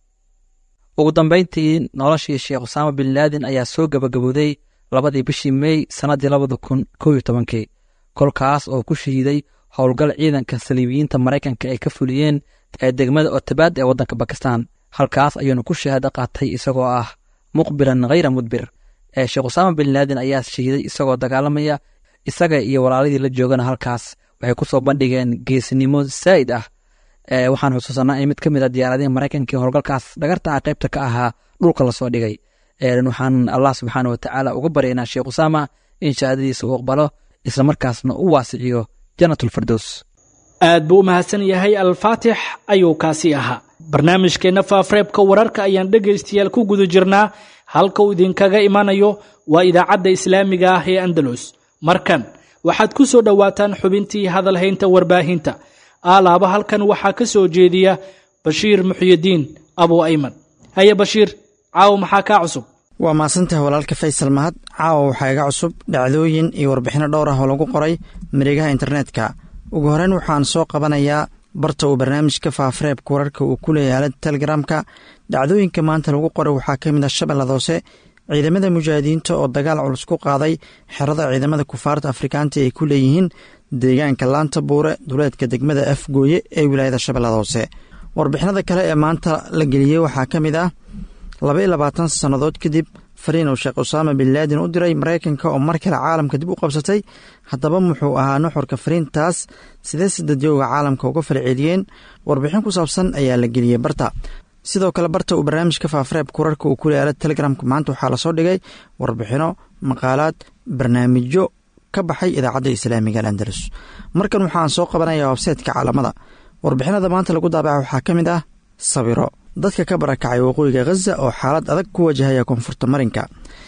S12: ugu dambayntii noloshii sheekh usaama bin laadin ayaa soo gabagabowday labadii bishii mey sannaddii labada kun kow iyo tobankii kolkaas oo ku shahiiday howlgal ciidanka saliibiyiinta maraykanka ay ka fuliyeen ee degmada otabaad ee waddanka bakistan halkaas ayuuna ku shahaado qaatay isagoo ah muqbilan khayra mudbir ee sheekh usaama bin laadin ayaa shahiiday isagoo dagaalamaya isaga iyo walaaladii la joogana halkaas waxay ku soo bandhigeen geesnimo saa'id ah waxaan xusuusanaa in mid ka mid a diyaaradihii maraykanka ee howlgalkaas dhagarta ah qaybta ka ahaa dhulka lasoo dhigay waxaan allah subxaana watacaala uga baryaynaa sheekh usaama in shahaadadiisa uu aqbalo islamarkaasna u waasiciyo janatulfardows
S2: aad buu u mahadsan yahay alfaatix ayuu kaasi ahaa barnaamijkeenna faafareebka wararka ayaan dhegaystayaal ku guda jirnaa halka uu idinkaga imanayo waa idaacadda islaamiga ah ee andalus markan waxaad ku soo dhowaataan xubintii hadalhaynta warbaahinta aalaaba halkan waxaa ka soo jeediya bashiir muxyidiin abu ayman haye bashiir caawa maxaa kaa cusub
S13: waa mahadsantahay walaalka faysal mahad caawa waxaa iga cusub dhacdooyin iyo warbixinno dhowr ah oo lagu qoray mareegaha internetka ugu horeyn waxaan soo qabanayaa barta uu barnaamijka faafareebka wararka uu ku leeyahay aalada telegramka dhacdooyinka maanta lagu qoray waxaa ka mid ah shabeellada hoose ciidamada mujaahidiinta oo dagaal culus ku qaaday xerada ciidamada kufaarta afrikaanta ay ku leeyihiin deegaanka laanta buure duleedka degmada afgooye ee wilaayada shabeellada hoose warbixinada kale ee maanta la geliyey waxaa ka mid ah laba iyo labaatan sannadood kadib fariin uu sheekh usaama bin laadin u diray maraykanka oo mar kale caalamka dib u qabsatay haddaba muxuu ahaa nuxurka fariintaas sidee sidadyooga caalamka uga falceliyeen warbixin ku saabsan ayaa la geliyey barta sidoo kale barta uu barnaamijka faafareebka wararka uu ku leeyaala telegramka maanta waxaa lasoo dhigay warbixino maqaalaad barnaamijyo ka baxay idaacadda islaamiga alandalus markan waxaan soo qabanayaa websaytka caalamada warbixinada maanta lagu daabaca waxaa ka mid ah sawiro dadka ka barakacay waqooyiga khaza oo xaalad adag ku wajahaya koonfurta marinka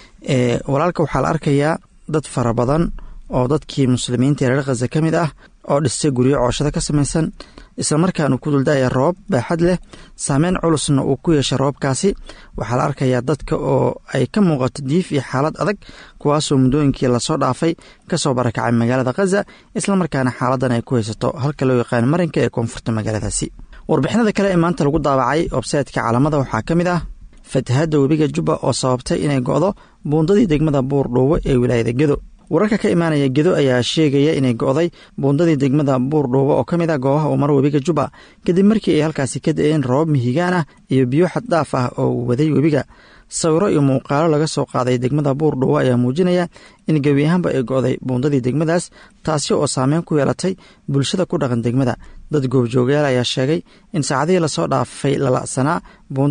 S13: ee walaalka waxaa la arkayaa dad fara badan oo dadkii muslimiinta ee reer khaza ka mid ah oo dhistay guryo cooshada ka samaysan islamarkaana ku dulda'aya roobab baaxad leh saameyn culusna uu ku yeeshay roobabkaasi waxaa la arkayaa dadka oo ay ka muuqato diif iyo xaalad adag kuwaasoo muddooyinkii lasoo dhaafay kasoo barakacay magaalada khaza islamarkaana xaaladan ay ku haysato halka loo yaqaan marinka ee koonfurta magaaladaasi warbixinada kale ee maanta lagu daabacay websaytka caalamada waxaa ka mid ah fatahadda webiga jubba oo sababtay inay go'do buundadii degmada buur dhuubo ee wilaayada gedo wararka ka imaanaya gedo ayaa sheegaya inay go'day buundadii degmada buur dhuubo oo ka mid ah goobaha uu maro webiga jubba kadib markii ay halkaasi ka da'een roobab mihigaan ah iyo biyo xaddhaaf ah oo uu waday webiga sawiro iyo muuqaalo laga soo qaaday degmada buur dhuubo ayaa muujinaya in gebi ahaanba ay go'day buundadii degmadaas taasi oo saameyn ku yeelatay bulshada ku dhaqan degmada dad goobjoogayaal ayaa sheegay in saacadihii lasoo dhaafay lala'sanaa buundadan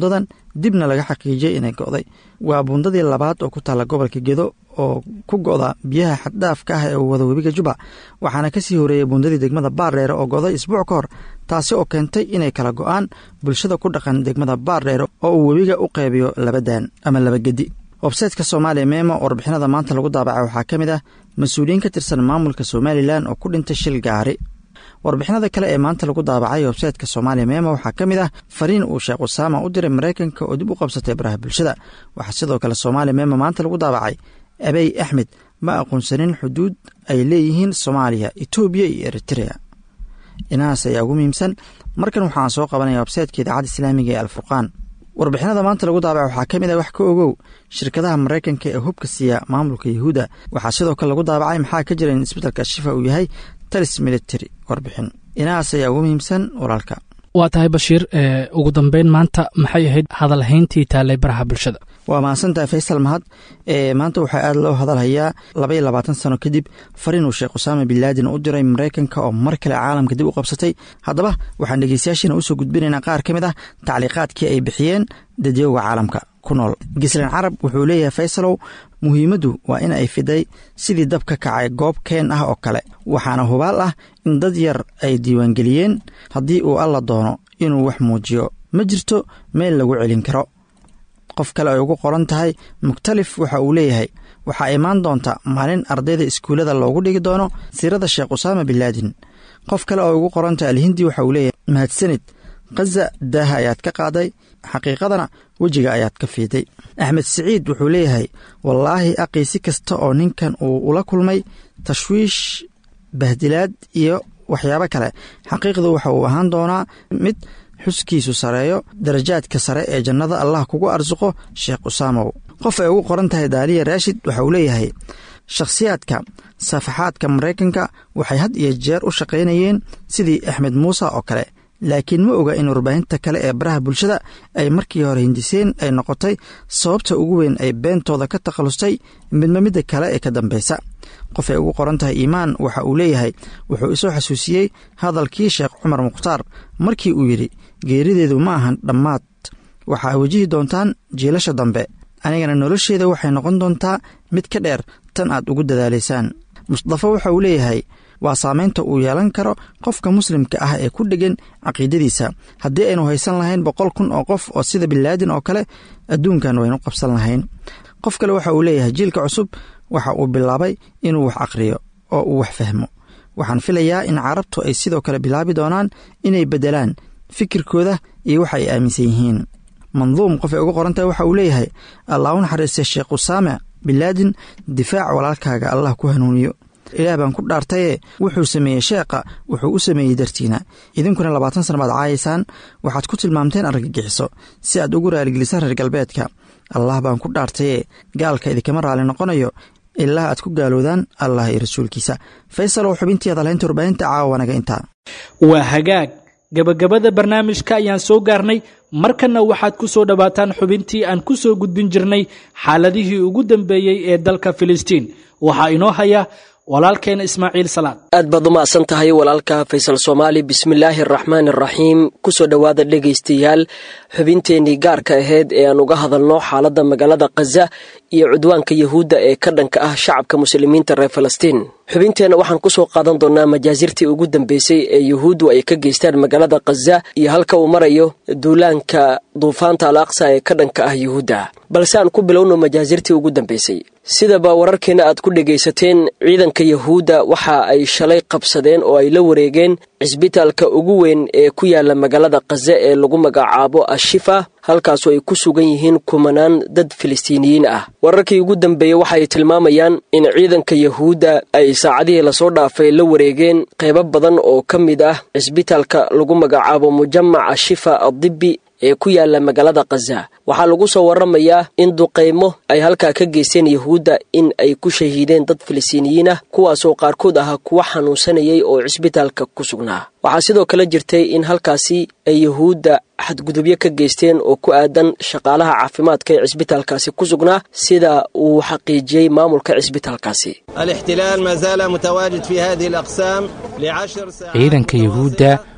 S13: dibna laga xaqiijiyey inay go'day waa buundadii labaad oo ku taalla gobolka gedo oo ku go'da biyaha xaddhaafka ah ee uu wada webiga juba waxaana kasii horeeyey buundadii degmada baardheere oo go'day isbuuc ka hor taasi oo keentay inay kala go'aan bulshada ku dhaqan degmada baardheere oo uu webiga u qaybiyo laba daan ama laba gedi websaytka soomaaliya meemo warbixinada maanta lagu daabacay waxaa ka mid ah mas-uuliyiin ka tirsan maamulka somalilan oo ku dhintay shil gaari warbixinada kale ee maanta lagu daabacay websaytka soomaaliya meemo waxaa ka mid ah fariin uu sheekh usaama u diray maraykanka oo dib u qabsatay baraha bulshada waxaa sidoo kale soomaaliya meemo maanta lagu daabacay abey axmed ma aqoonsanin xuduud ay leeyihiin soomaaliya etoobiya iyo eritrea inahaas ayaa ugu muhiimsan markan waxaan soo qabanaya websaytka idaacadda islaamiga ee alfurqaan warbixinada maanta lagu daabaca waxaa ka mid ah wax ka ogow shirkadaha maraykanka ee hubka siiya maamulka yuhuudda waxaa sidoo kale lagu daabacay maxaa ka jira in isbeddelka shifa uu yahay talis military warbixin inahaas ayaa ugu muhiimsan walaalka
S2: waa tahay bashiir ugu dambeyn maanta maxay ahayd hadalhayntii taallay baraha bulshada
S13: waa mahadsantahay faysal mahad ee maanta waxaa aad loo hadalhayaa laba iyo labaatan sano kadib fariin uu sheekh usaama bin laadin u diray maraykanka oo mar kale caalamka dib u qabsatay haddaba waxaan dhegeystayaashiina usoo gudbinaynaa qaar ka mid ah tacliiqaadkii ay bixiyeen dadyowga caalamka ku nool gislan carab wuxuu leeyahay faysalow muhiimaddu waa in ay fiday sidii dab ka kacay goob keen ah oo kale waxaana hubaal ah in dad yar ay diiwaangeliyeen haddii uu alla doono inuu wax muujiyo ma jirto meel lagu celin karo qof kale ay ugu qoran tahay mukhtalif waxa uu leeyahay waxaa imaan doonta maalin ardayda iskuullada loogu dhigi doono siirada sheekh usaama bin laadin qof kale oo ugu qoran tahay alhindi waxa uu leeyahay mahadsanid khaza daaha ayaad ka qaaday xaqiiqadana wejiga ayaad ka fiiday axmed siciid wuxuu leeyahay wallaahi aqii si kasta oo ninkan uu ula kulmay tashwiish bahdilaad iyo waxyaabo kale xaqiiqdu waxa uu ahaan doonaa mid xuskiisu sareeyo darajaadka sare ee jannada allah kugu arsuqo sheekh usaamow qof ay ugu qoran tahay daaliya raashid waxa uu leeyahay shakhsiyaadka safaxaadka maraykanka waxay had iyo jeer u shaqaynayeen sidii axmed muuse oo kale laakiin ma oga in warbaahinta kale ee baraha bulshada ay markii hore hindiseen ay noqotay sababta ugu weyn ay beentooda ka takhallustay midba midda kale ee ka dambeysa qof ay ugu qoran tahay iimaan waxa uu leeyahay wuxuu isoo xasuusiyey hadalkii sheekh cumar mukhtaar markii uu yidhi geerideedu ma ahan dhammaad waxaa wajihi doontaan jiilasha dambe anigana nolosheeda waxay noqon doontaa mid ka dheer tan aad ugu dadaalaysaan mustafa waxa uu leeyahay waa saamaynta uu yeelan karo qofka muslimka ah ee ku dhegan caqiidadiisa haddii aynu haysan lahayn boqol kun oo qof oo sida binlaadin oo kale adduunkan waynu qabsan lahayn qof kale waxa uu leeyahay jiilka cusub waxa uu bilaabay inuu wax akhriyo oo uu wax fahmo waxaan filayaa in carabtu ay sidoo kale bilaabi doonaan inay beddelaan fikirkooda iyo waxa ay aaminsan yihiin manduum qof ay uga qorantahay waxa uu leeyahay allah u naxariistay sheekh usaame binlaadin difaac walaalkaaga allah ku hanuuniyo ilaah baan ku dhaartaye wuxuu sameeyey sheekha wuxuu u sameeyey dartiina idinkuna labaatan sana baad caayaysaan waxaad ku tilmaamteen argagixiso si aad ugu raaligelisaan reer galbeedka allah baan ku dhaartaye gaalka idinkama raali noqonayo ilaa aad ku gaaloodaan allah iyo rasuulkiisa faysalow xubintii hadalhaynta warbaahinta caawa wanaga intaa
S2: waa hagaag gabagabada barnaamijka ayaan soo gaarnay markanna waxaad ku soo dhowaataan xubintii aan ku soo gudbin jirnay xaaladihii ugu dambeeyey ee dalka filistiin waxaa inoo haya walaalkeena ismaaciil salaad
S14: aad baad u macsan tahay walaalka faysal soomaali bismillaahi araxmaan araxiim kusoo dhowaada dhegaystayaal xubinteennii gaarka ahayd ee aan uga hadalno xaaladda magaalada khaza iyo cudwaanka yahuudda ee ka dhanka ah shacabka muslimiinta reer falastiin xubinteenna waxaan kusoo qaadan doonaa majaasirtii ugu dambeysay ee yuhuuddu ay ka geystaan magaalada khaza iyo halka uu marayo duulaanka duufaanta al aqsa ee ka dhanka ah yuhuudda balse aan ku bilowno majaasirtii ugu dambeysay sidaba wararkeena aad ku dhegaysateen ciidanka yahuudda waxa ay shalay qabsadeen oo ay la wareegeen cisbitaalka ugu weyn ee ku yaala magaalada khaza ee lagu magacaabo ashifa halkaasu ay ku sugan yihiin kumanaan dad filistiiniyiin ah wararkii ugu dambeeyey waxa ay tilmaamayaan in ciidanka yahuudda ay saacadihii lasoo dhaafay la wareegeen qaybo badan oo ka mid ah cisbitaalka lagu magacaabo mujamac ashifa adibbi ee ku yaala magaalada khaza waxaa lagu soo waramayaa in duqaymo ay halkaa ka geysteen yahuudda in ay ku shahiideen dad filistiiniyiin ah kuwaasoo qaarkood ahaa kuwa xanuunsanayay oo cisbitaalka ku sugnaa waxaa sidoo kale jirtay in halkaasi ay yahuudda xadgudubyo ka geysteen oo ku aadan shaqaalaha caafimaadka ee cisbitaalkaasi ku sugnaa sida uu xaqiijiyey maamulka cisbitaalkaasi
S15: الاحتلال ما زال متواجد في هذه الأقسام لعشر ساعات
S16: ciidanka yuhuudda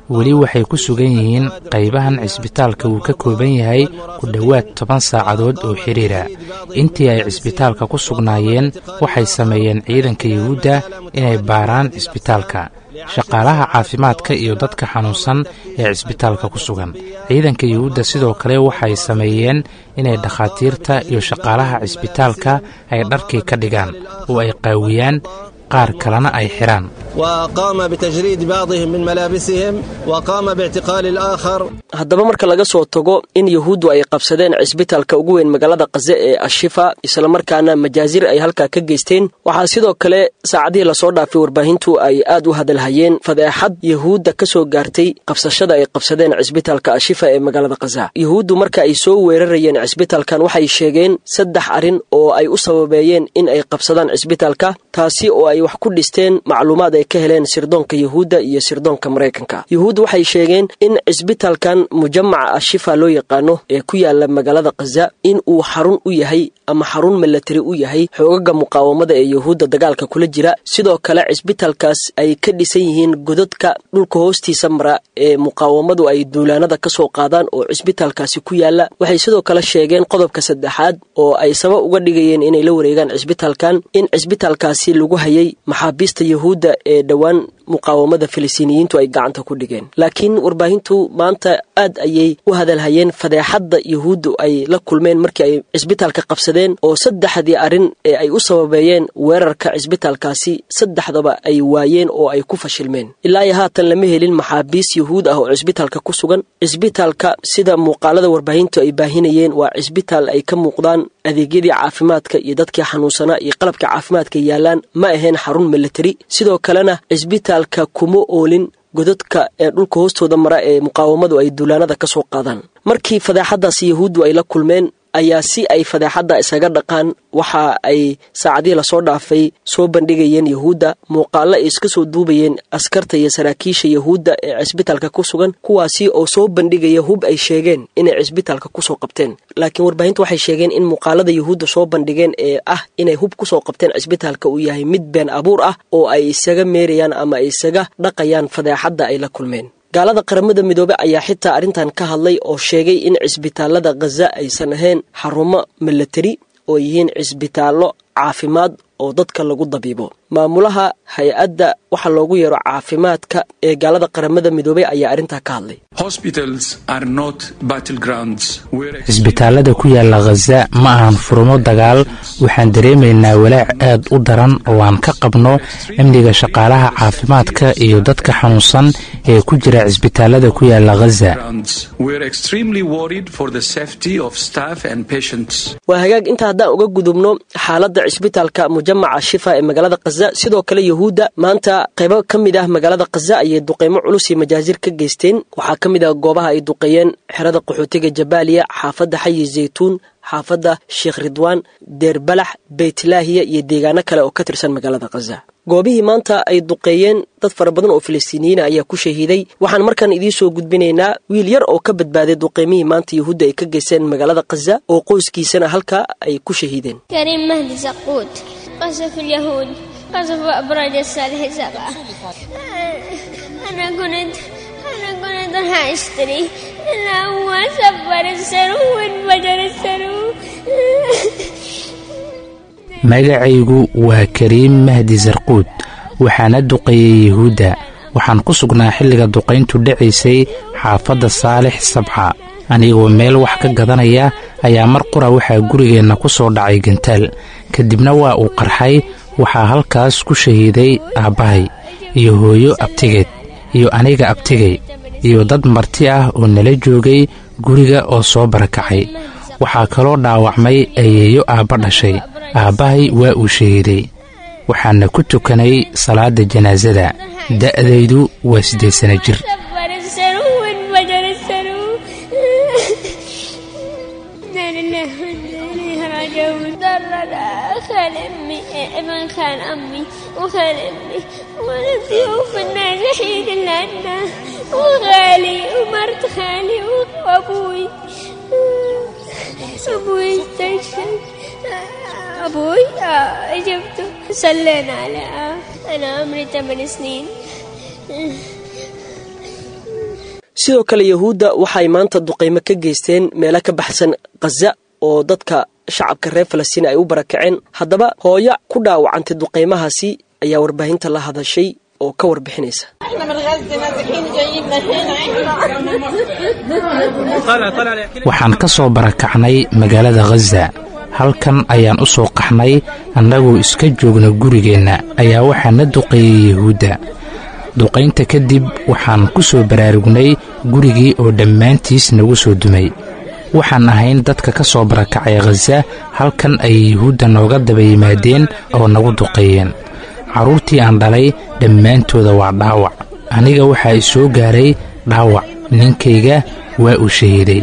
S15: weli waxay ku sugan yihiin qaybahan cisbitaalka uu ka kooban yahay ku dhowaad toban saacadood oo xiriira intii ay cisbitaalka ku sugnaayeen waxay sameeyeen ciidanka yuhuudda inay baaraan cisbitaalka shaqaalaha caafimaadka iyo dadka xanuunsan ee cisbitaalka ku sugan ciidanka yuhuudda sidoo kale waxay sameeyeen inay dhakhaatiirta iyo shaqaalaha cisbitaalka ay dharkii ka dhigaan oo ay qaawiyaan qaar kalena ay xidhaan
S16: وقام بتجريد بعضهم من ملابسهم وقام باعتقال الآخر
S14: haddaba marka laga soo tago in yuhuuddu ay qabsadeen cisbitaalka ugu weyn magaalada kaze ee ashifa islamarkaana majaazir ay halkaa ka geysteen waxaa sidoo kale saacadihii lasoo dhaafay warbaahintu ay aad u hadalhayeen fadeexad yuhuudda ka soo gaartay qabsashada ay qabsadeen cisbitaalka ashifa ee magaalada kaza yuhuuddu marka ay soo weerarayeen cisbitaalkan waxay sheegeen saddex arrin oo ay u sababeeyeen in ay qabsadaan cisbitaalka taasi oo ay wax ku dhisteen macluumaad ay ka heleen sirdoonka yuhuudda iyo sirdoonka maraykanka yuhuudda waxay sheegeen in cisbitaalkan mujamaca ashifa loo yaqaano ee ku yaala magaalada kaza in uu xarun u yahay ama xarun milatari u yahay xoogaga muqaawamada ee yuhuudda dagaalka kula jira sidoo kale cisbitaalkaas ay ka dhisan yihiin godadka dhulka hoostiisa mara ee muqaawamadu ay duulaanada ka soo qaadaan oo cisbitaalkaasi ku yaala waxay sidoo kale sheegeen qodobka saddexaad oo ay sabab uga dhigayeen inay la wareegaan cisbitaalkan in cisbitaalkaasi lagu hayay maxaabiista yuhuudda ee dhowaan muqaawamada filistiiniyiintu ay gacanta ku dhigeen laakiin warbaahintu maanta aad ayay u hadalhayeen fadeexadda yuhuuddu ay la kulmeen markii ay cisbitaalka qabsadeen oo saddexdii arrin ee ay u sababeeyeen weerarka cisbitaalkaasi saddexdaba ay waayeen oo ay ku fashilmeen ilaa iyo haatan lama helin maxaabiis yuhuud ah oo cisbitaalka ku sugan cisbitaalka sida muuqaalada warbaahintu ay baahinayeen waa cisbitaal ay ka muuqdaan adeegyadii caafimaadka iyo dadkii xanuunsanaa iyo qalabka caafimaadka yaalaan ma ahayn xarun milatari sidoo kalena cisbitaalka kuma oolin godadka ee dhulka hoostooda mara ee muqaawamadu ay duulaanada ka soo qaadaan markii fadeexadaasi yuhuuddu ay la kulmeen ayaa si ay fadeexadda isaga dhaqaan waxa ay saacadihii lasoo dhaafay soo bandhigayeen yuhuudda muuqaalo ay iska soo duubayeen askarta iyo saraakiisha yuhuudda ee cisbitaalka ku sugan kuwaasi oo soo bandhigaya hub ay sheegeen inay cisbitaalka kusoo qabteen laakiin warbaahintu waxay sheegeen in muuqaalada yuhuudda soo bandhigeen ee ah inay hub kusoo qabteen cisbitaalka uu yahay mid been abuur ah oo ay isaga meerayaan ama ay isaga dhaqayaan fadeexadda ay la kulmeen gaalada qaramada midoobe ayaa xitaa arrintan ka hadlay oo sheegay in cisbitaalada khaza aysan ahayn xarumo milatari oo yihiin cisbitaallo caafimaad oo dadka lagu dabiibo maamulaha hay-adda waxa loogu yeero caafimaadka ee gaalada qaramada midoobey ayaa arrintaa ka hadlay
S15: cisbitaalada ku yaala khaza ma ahan furumo dagaal waxaan dareemaynaa walaac aad u daran oo aan ka qabno amniga shaqaalaha caafimaadka iyo dadka xanuunsan ee ku jira cisbitaalada ku yaala khaza
S14: waa hagaag inta haddaan uga gudubno xaaladda cisbitaalka mujamaca shifa ee magaalada khaza sidoo kale yuhuudda maanta qaybo ka mid ah magaalada khaza ayay duqeymo culus iyo majaazir ka geysteen waxaa ka mid ah goobaha ay duqeeyeen xerada qaxootiga jabaaliya xaafadda xayi zaytuun xaafadda sheekh ridwaan deerbalax beytlaahiya iyo deegaano kale oo ka tirsan magaalada khaza goobihii maanta ay duqeeyeen dad fara badan oo filistiiniyiina ayaa ku shahiiday waxaan markaan idiin soo gudbinaynaa wiil yar oo ka badbaaday duqeymihii maanta yuhuudda ay ka geysteen magaalada khaza oo qoyskiisana halkaa ay ku shahiideen
S17: كريم مهدي زقود قصف اليهود قصف أبراج الصالح سبعة أنا كنت أنا كنت راح أشتري أنا هو سفر السرو وانفجر السرو
S15: magacaygu waa kariim mahdi sarquud waxaana duqeeyey yuhuudda waxaan ku sugnaa xilliga duqayntu dhacaysay xaafadda saalix sabca anigoo meel wax ka gadanaya ayaa mar qura waxaa gurigeenna ku soo dhacay gantaal kadibna waa uu qarxay waxaa halkaas ku shahiiday aabbahay iyo hooyo abtigeed iyo aniga abtigay iyo dad marti ah oo nala joogay guriga oo soo barakacay waxaa kaloo dhaawacmay ayeeyo aabba dhashay aabbahay waa uu shahiiday waxaana ku tukanay salaadda janaasada da'daydu waa siddeed sana jir
S17: سفر السرو وانفجر السرو لا لله وإنا إليه راجعون ضرنا خال أمي ابن خال أمي وخال أمي ونسيوه في الناجحين اللي عنا وغالي ومرت خالي وأبوي أبوي استشهد أبوي آه، جبته صلينا عليه آه. أنا عمري ثمان سنين
S14: sidoo kale yahuudda waxaay maanta duqaymo ka geysteen meelo ka baxsan khaza oo dadka shacabka reer falastiin ay u barakaceen haddaba hooyo ku dhaawacantay duqaymahaasi ayaa warbaahinta la hadashay oo ka warbixinaysa
S15: waxaan ka soo barakacnay magaalada khaza halkan ayaan u soo qaxnay annagoo iska joogna gurigeenna ayaa waxaa na duqeeyey yahuudda duqaynta kadib waxaan ku soo baraarugnay gurigii oo dhammaantiis nagu soo dumay waxaan ahayn dadka ka soo barakacay khaza halkan ayay yahuudda nooga daba yimaadeen oo nagu duqeeyeen carruurtii aan dhalay dhammaantooda waa dhaawac aniga waxaa i soo gaaray dhaawac ninkayga waa uu shahiiday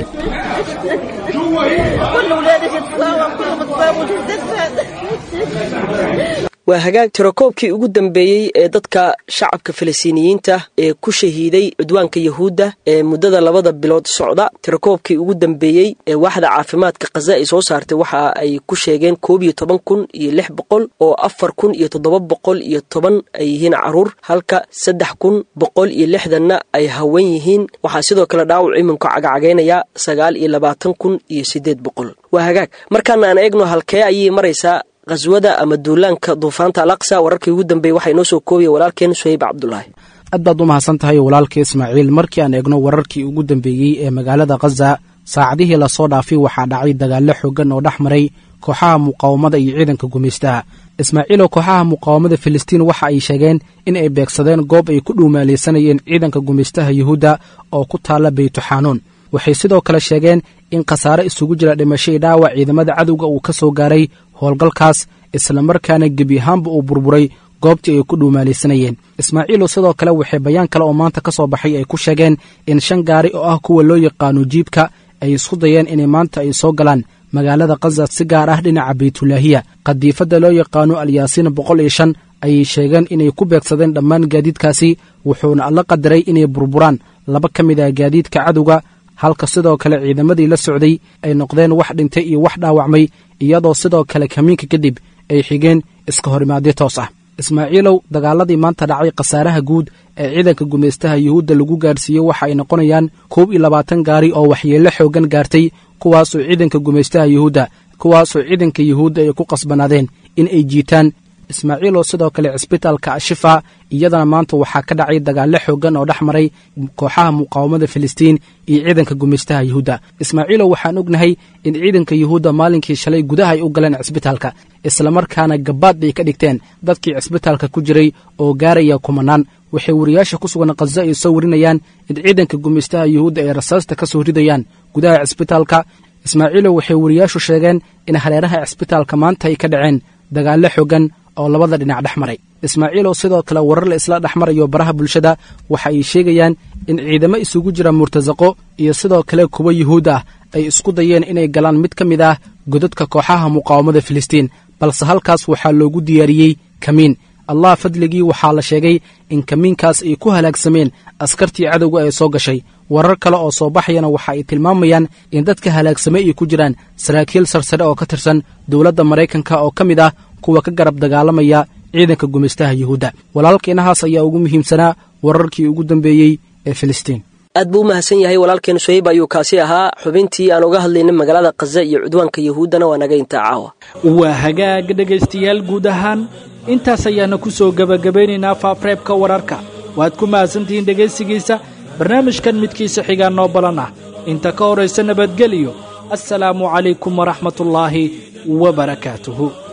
S14: waa hagaag tirakoobkii ugu dambeeyey ee dadka shacabka falastiiniyiinta ee ku shahiiday cudwaanka yahuudda ee muddada labada bilood socda tirakoobkii ugu dambeeyey ee waaxda caafimaadka khaza ay soo saartay waxa ay ku sheegeen koob iyo toban kun iyo lix boqol oo afar kun iyo toddoba boqol iyo toban ay yihiin caruur halka saddex kun boqol iyo lixdanna ay haween yihiin waxaa sidoo kale dhaawac iminka cagacagaynaya sagaal iyo labaatan kun iyo siddeed boqol waa hagaag markaana aan eegno halkee ayay maraysaa qaswada ama duulaanka duufaanta alaqsa wararkii ugu dambeeyey waxaa inoo soo koobaya walaalkeen suhayb cabdulaahi
S3: aad baad u mahadsan tahay walaalka ismaaciil markii aan eegno wararkii ugu dambeeyey ee magaalada khaza saacadihii lasoo dhaafay waxaa dhacay dagaallo xooggan oo dhex maray kooxaha muqaawamada iyo ciidanka gumaystaha ismaaciiloo kooxaha muqaawamada filistiin waxa ay sheegeen in ay beegsadeen goob ay ku dhuumaalaysanayeen ciidanka gumaystaha yuhuudda oo ku taalla beytuxaanuun waxay sidoo kale sheegeen in khasaare isugu jira dhimasho i dhaawac ciidamada cadowga uu ka soo gaaray howlgalkaas islamarkaana gebi ahaanba uu burburay goobtii ay ku dhuumaalaysanayeen ismaaciilu sidoo kale waxay bayaan kale oo maanta ka soo baxay ay ku sheegeen in shan gaari oo ah kuwa loo yaqaano jiibka ay isku dayeen inay maanta ay soo galaan magaalada khaza si gaar ah dhinaca baytulaahiya khadiifadda loo yaqaano alyaasiin boqol iyo shan ayay sheegeen inay ku beegsadeen dhammaan gaadiidkaasi wuxuuna alla qadaray inay burburaan laba ka mid ah gaadiidka cadowga halka sidoo kale ciidamadii la socday ay noqdeen wax dhintay iyo wax dhaawacmay iyadoo sidoo kale kamiinka kadib ay xigeen iska horimaadyo toos ah ismaaciilow dagaaladii maanta dhacay khasaaraha guud ee ciidanka gumaystaha yuhuudda lagu gaarsiiyey waxa ay noqonayaan koob iyo labaatan gaari oo waxyeello xooggan gaartay kuwaasoo ciidanka gumaystaha yuhuudda kuwaasoo ciidanka yuhuudda ay ku qasbanaadeen in ay jiitaan ismaaciiloo sidoo kale cisbitaalka ashifa iyadana maanta waxaa ka dhacay dagaallo xooggan oo dhex maray kooxaha muqaawamada filistiin iyo ciidanka gumaystaha yuhuudda ismaaciilow waxaan ognahay in ciidanka yuhuudda maalinkii shalay gudaha ay u galeen cisbitaalka islamarkaana gabaad bay ka dhigteen dadkii cisbitaalka ku jiray oo gaaraya kumanaan waxay wariyaasha ku sugan khaza ay soo warinayaan in ciidanka gumaystaha yuhuudda ay rasaasta ka soo ridayaan gudaha cisbitaalka ismaaciilow waxay wariyaashu sheegeen in hareeraha cisbitaalka maanta ay ka dhaceen dagaallo xooggan oo labada dhinac dhex maray ismaaciilow sidoo kale warar la isla dhex marayo baraha bulshada waxa ay sheegayaan in ciidamo isugu jira murtasaqo iyo sidoo kale kuwa yuhuud ah ay isku dayeen inay galaan mid ka mid ah godadka kooxaha muqaawamada filistiin balse halkaas waxaa loogu diyaariyey kamiin allah fadligii waxaa la sheegay in kamiinkaas ay ku halaagsameen askartii cadowga ee soo gashay warar kale oo soo baxayana waxa ay tilmaamayaan in dadka halaagsamay ay ku jiraan saraakiil sarsare oo ka tirsan dowladda maraykanka oo ka mid ah kuwa ka garab dagaalamaya ciidanka gumaystaha yuhuudda walaalkeenahaas ayaa ugu muhiimsanaa wararkii ugu dambeeyey ee filistiin
S14: aad buu u mahadsan yahay walaalkeen suhayb ayuu kaasi ahaa xubintii aan uga hadlaynay magaalada khaza iyo cudwaanka yuhuuddana waa naga intaa caawa
S2: waa hagaag dhegaystayaal guud ahaan intaas ayaana ku soo gebagabaynaynaa faafreebka wararka waad ku mahadsantihiin dhegaysigiisa barnaamijkan midkiisa xigaa noo balan ah inta ka horaysa nabadgeliyo assalaamu calaykum waraxmatullaahi wa barakaatuhu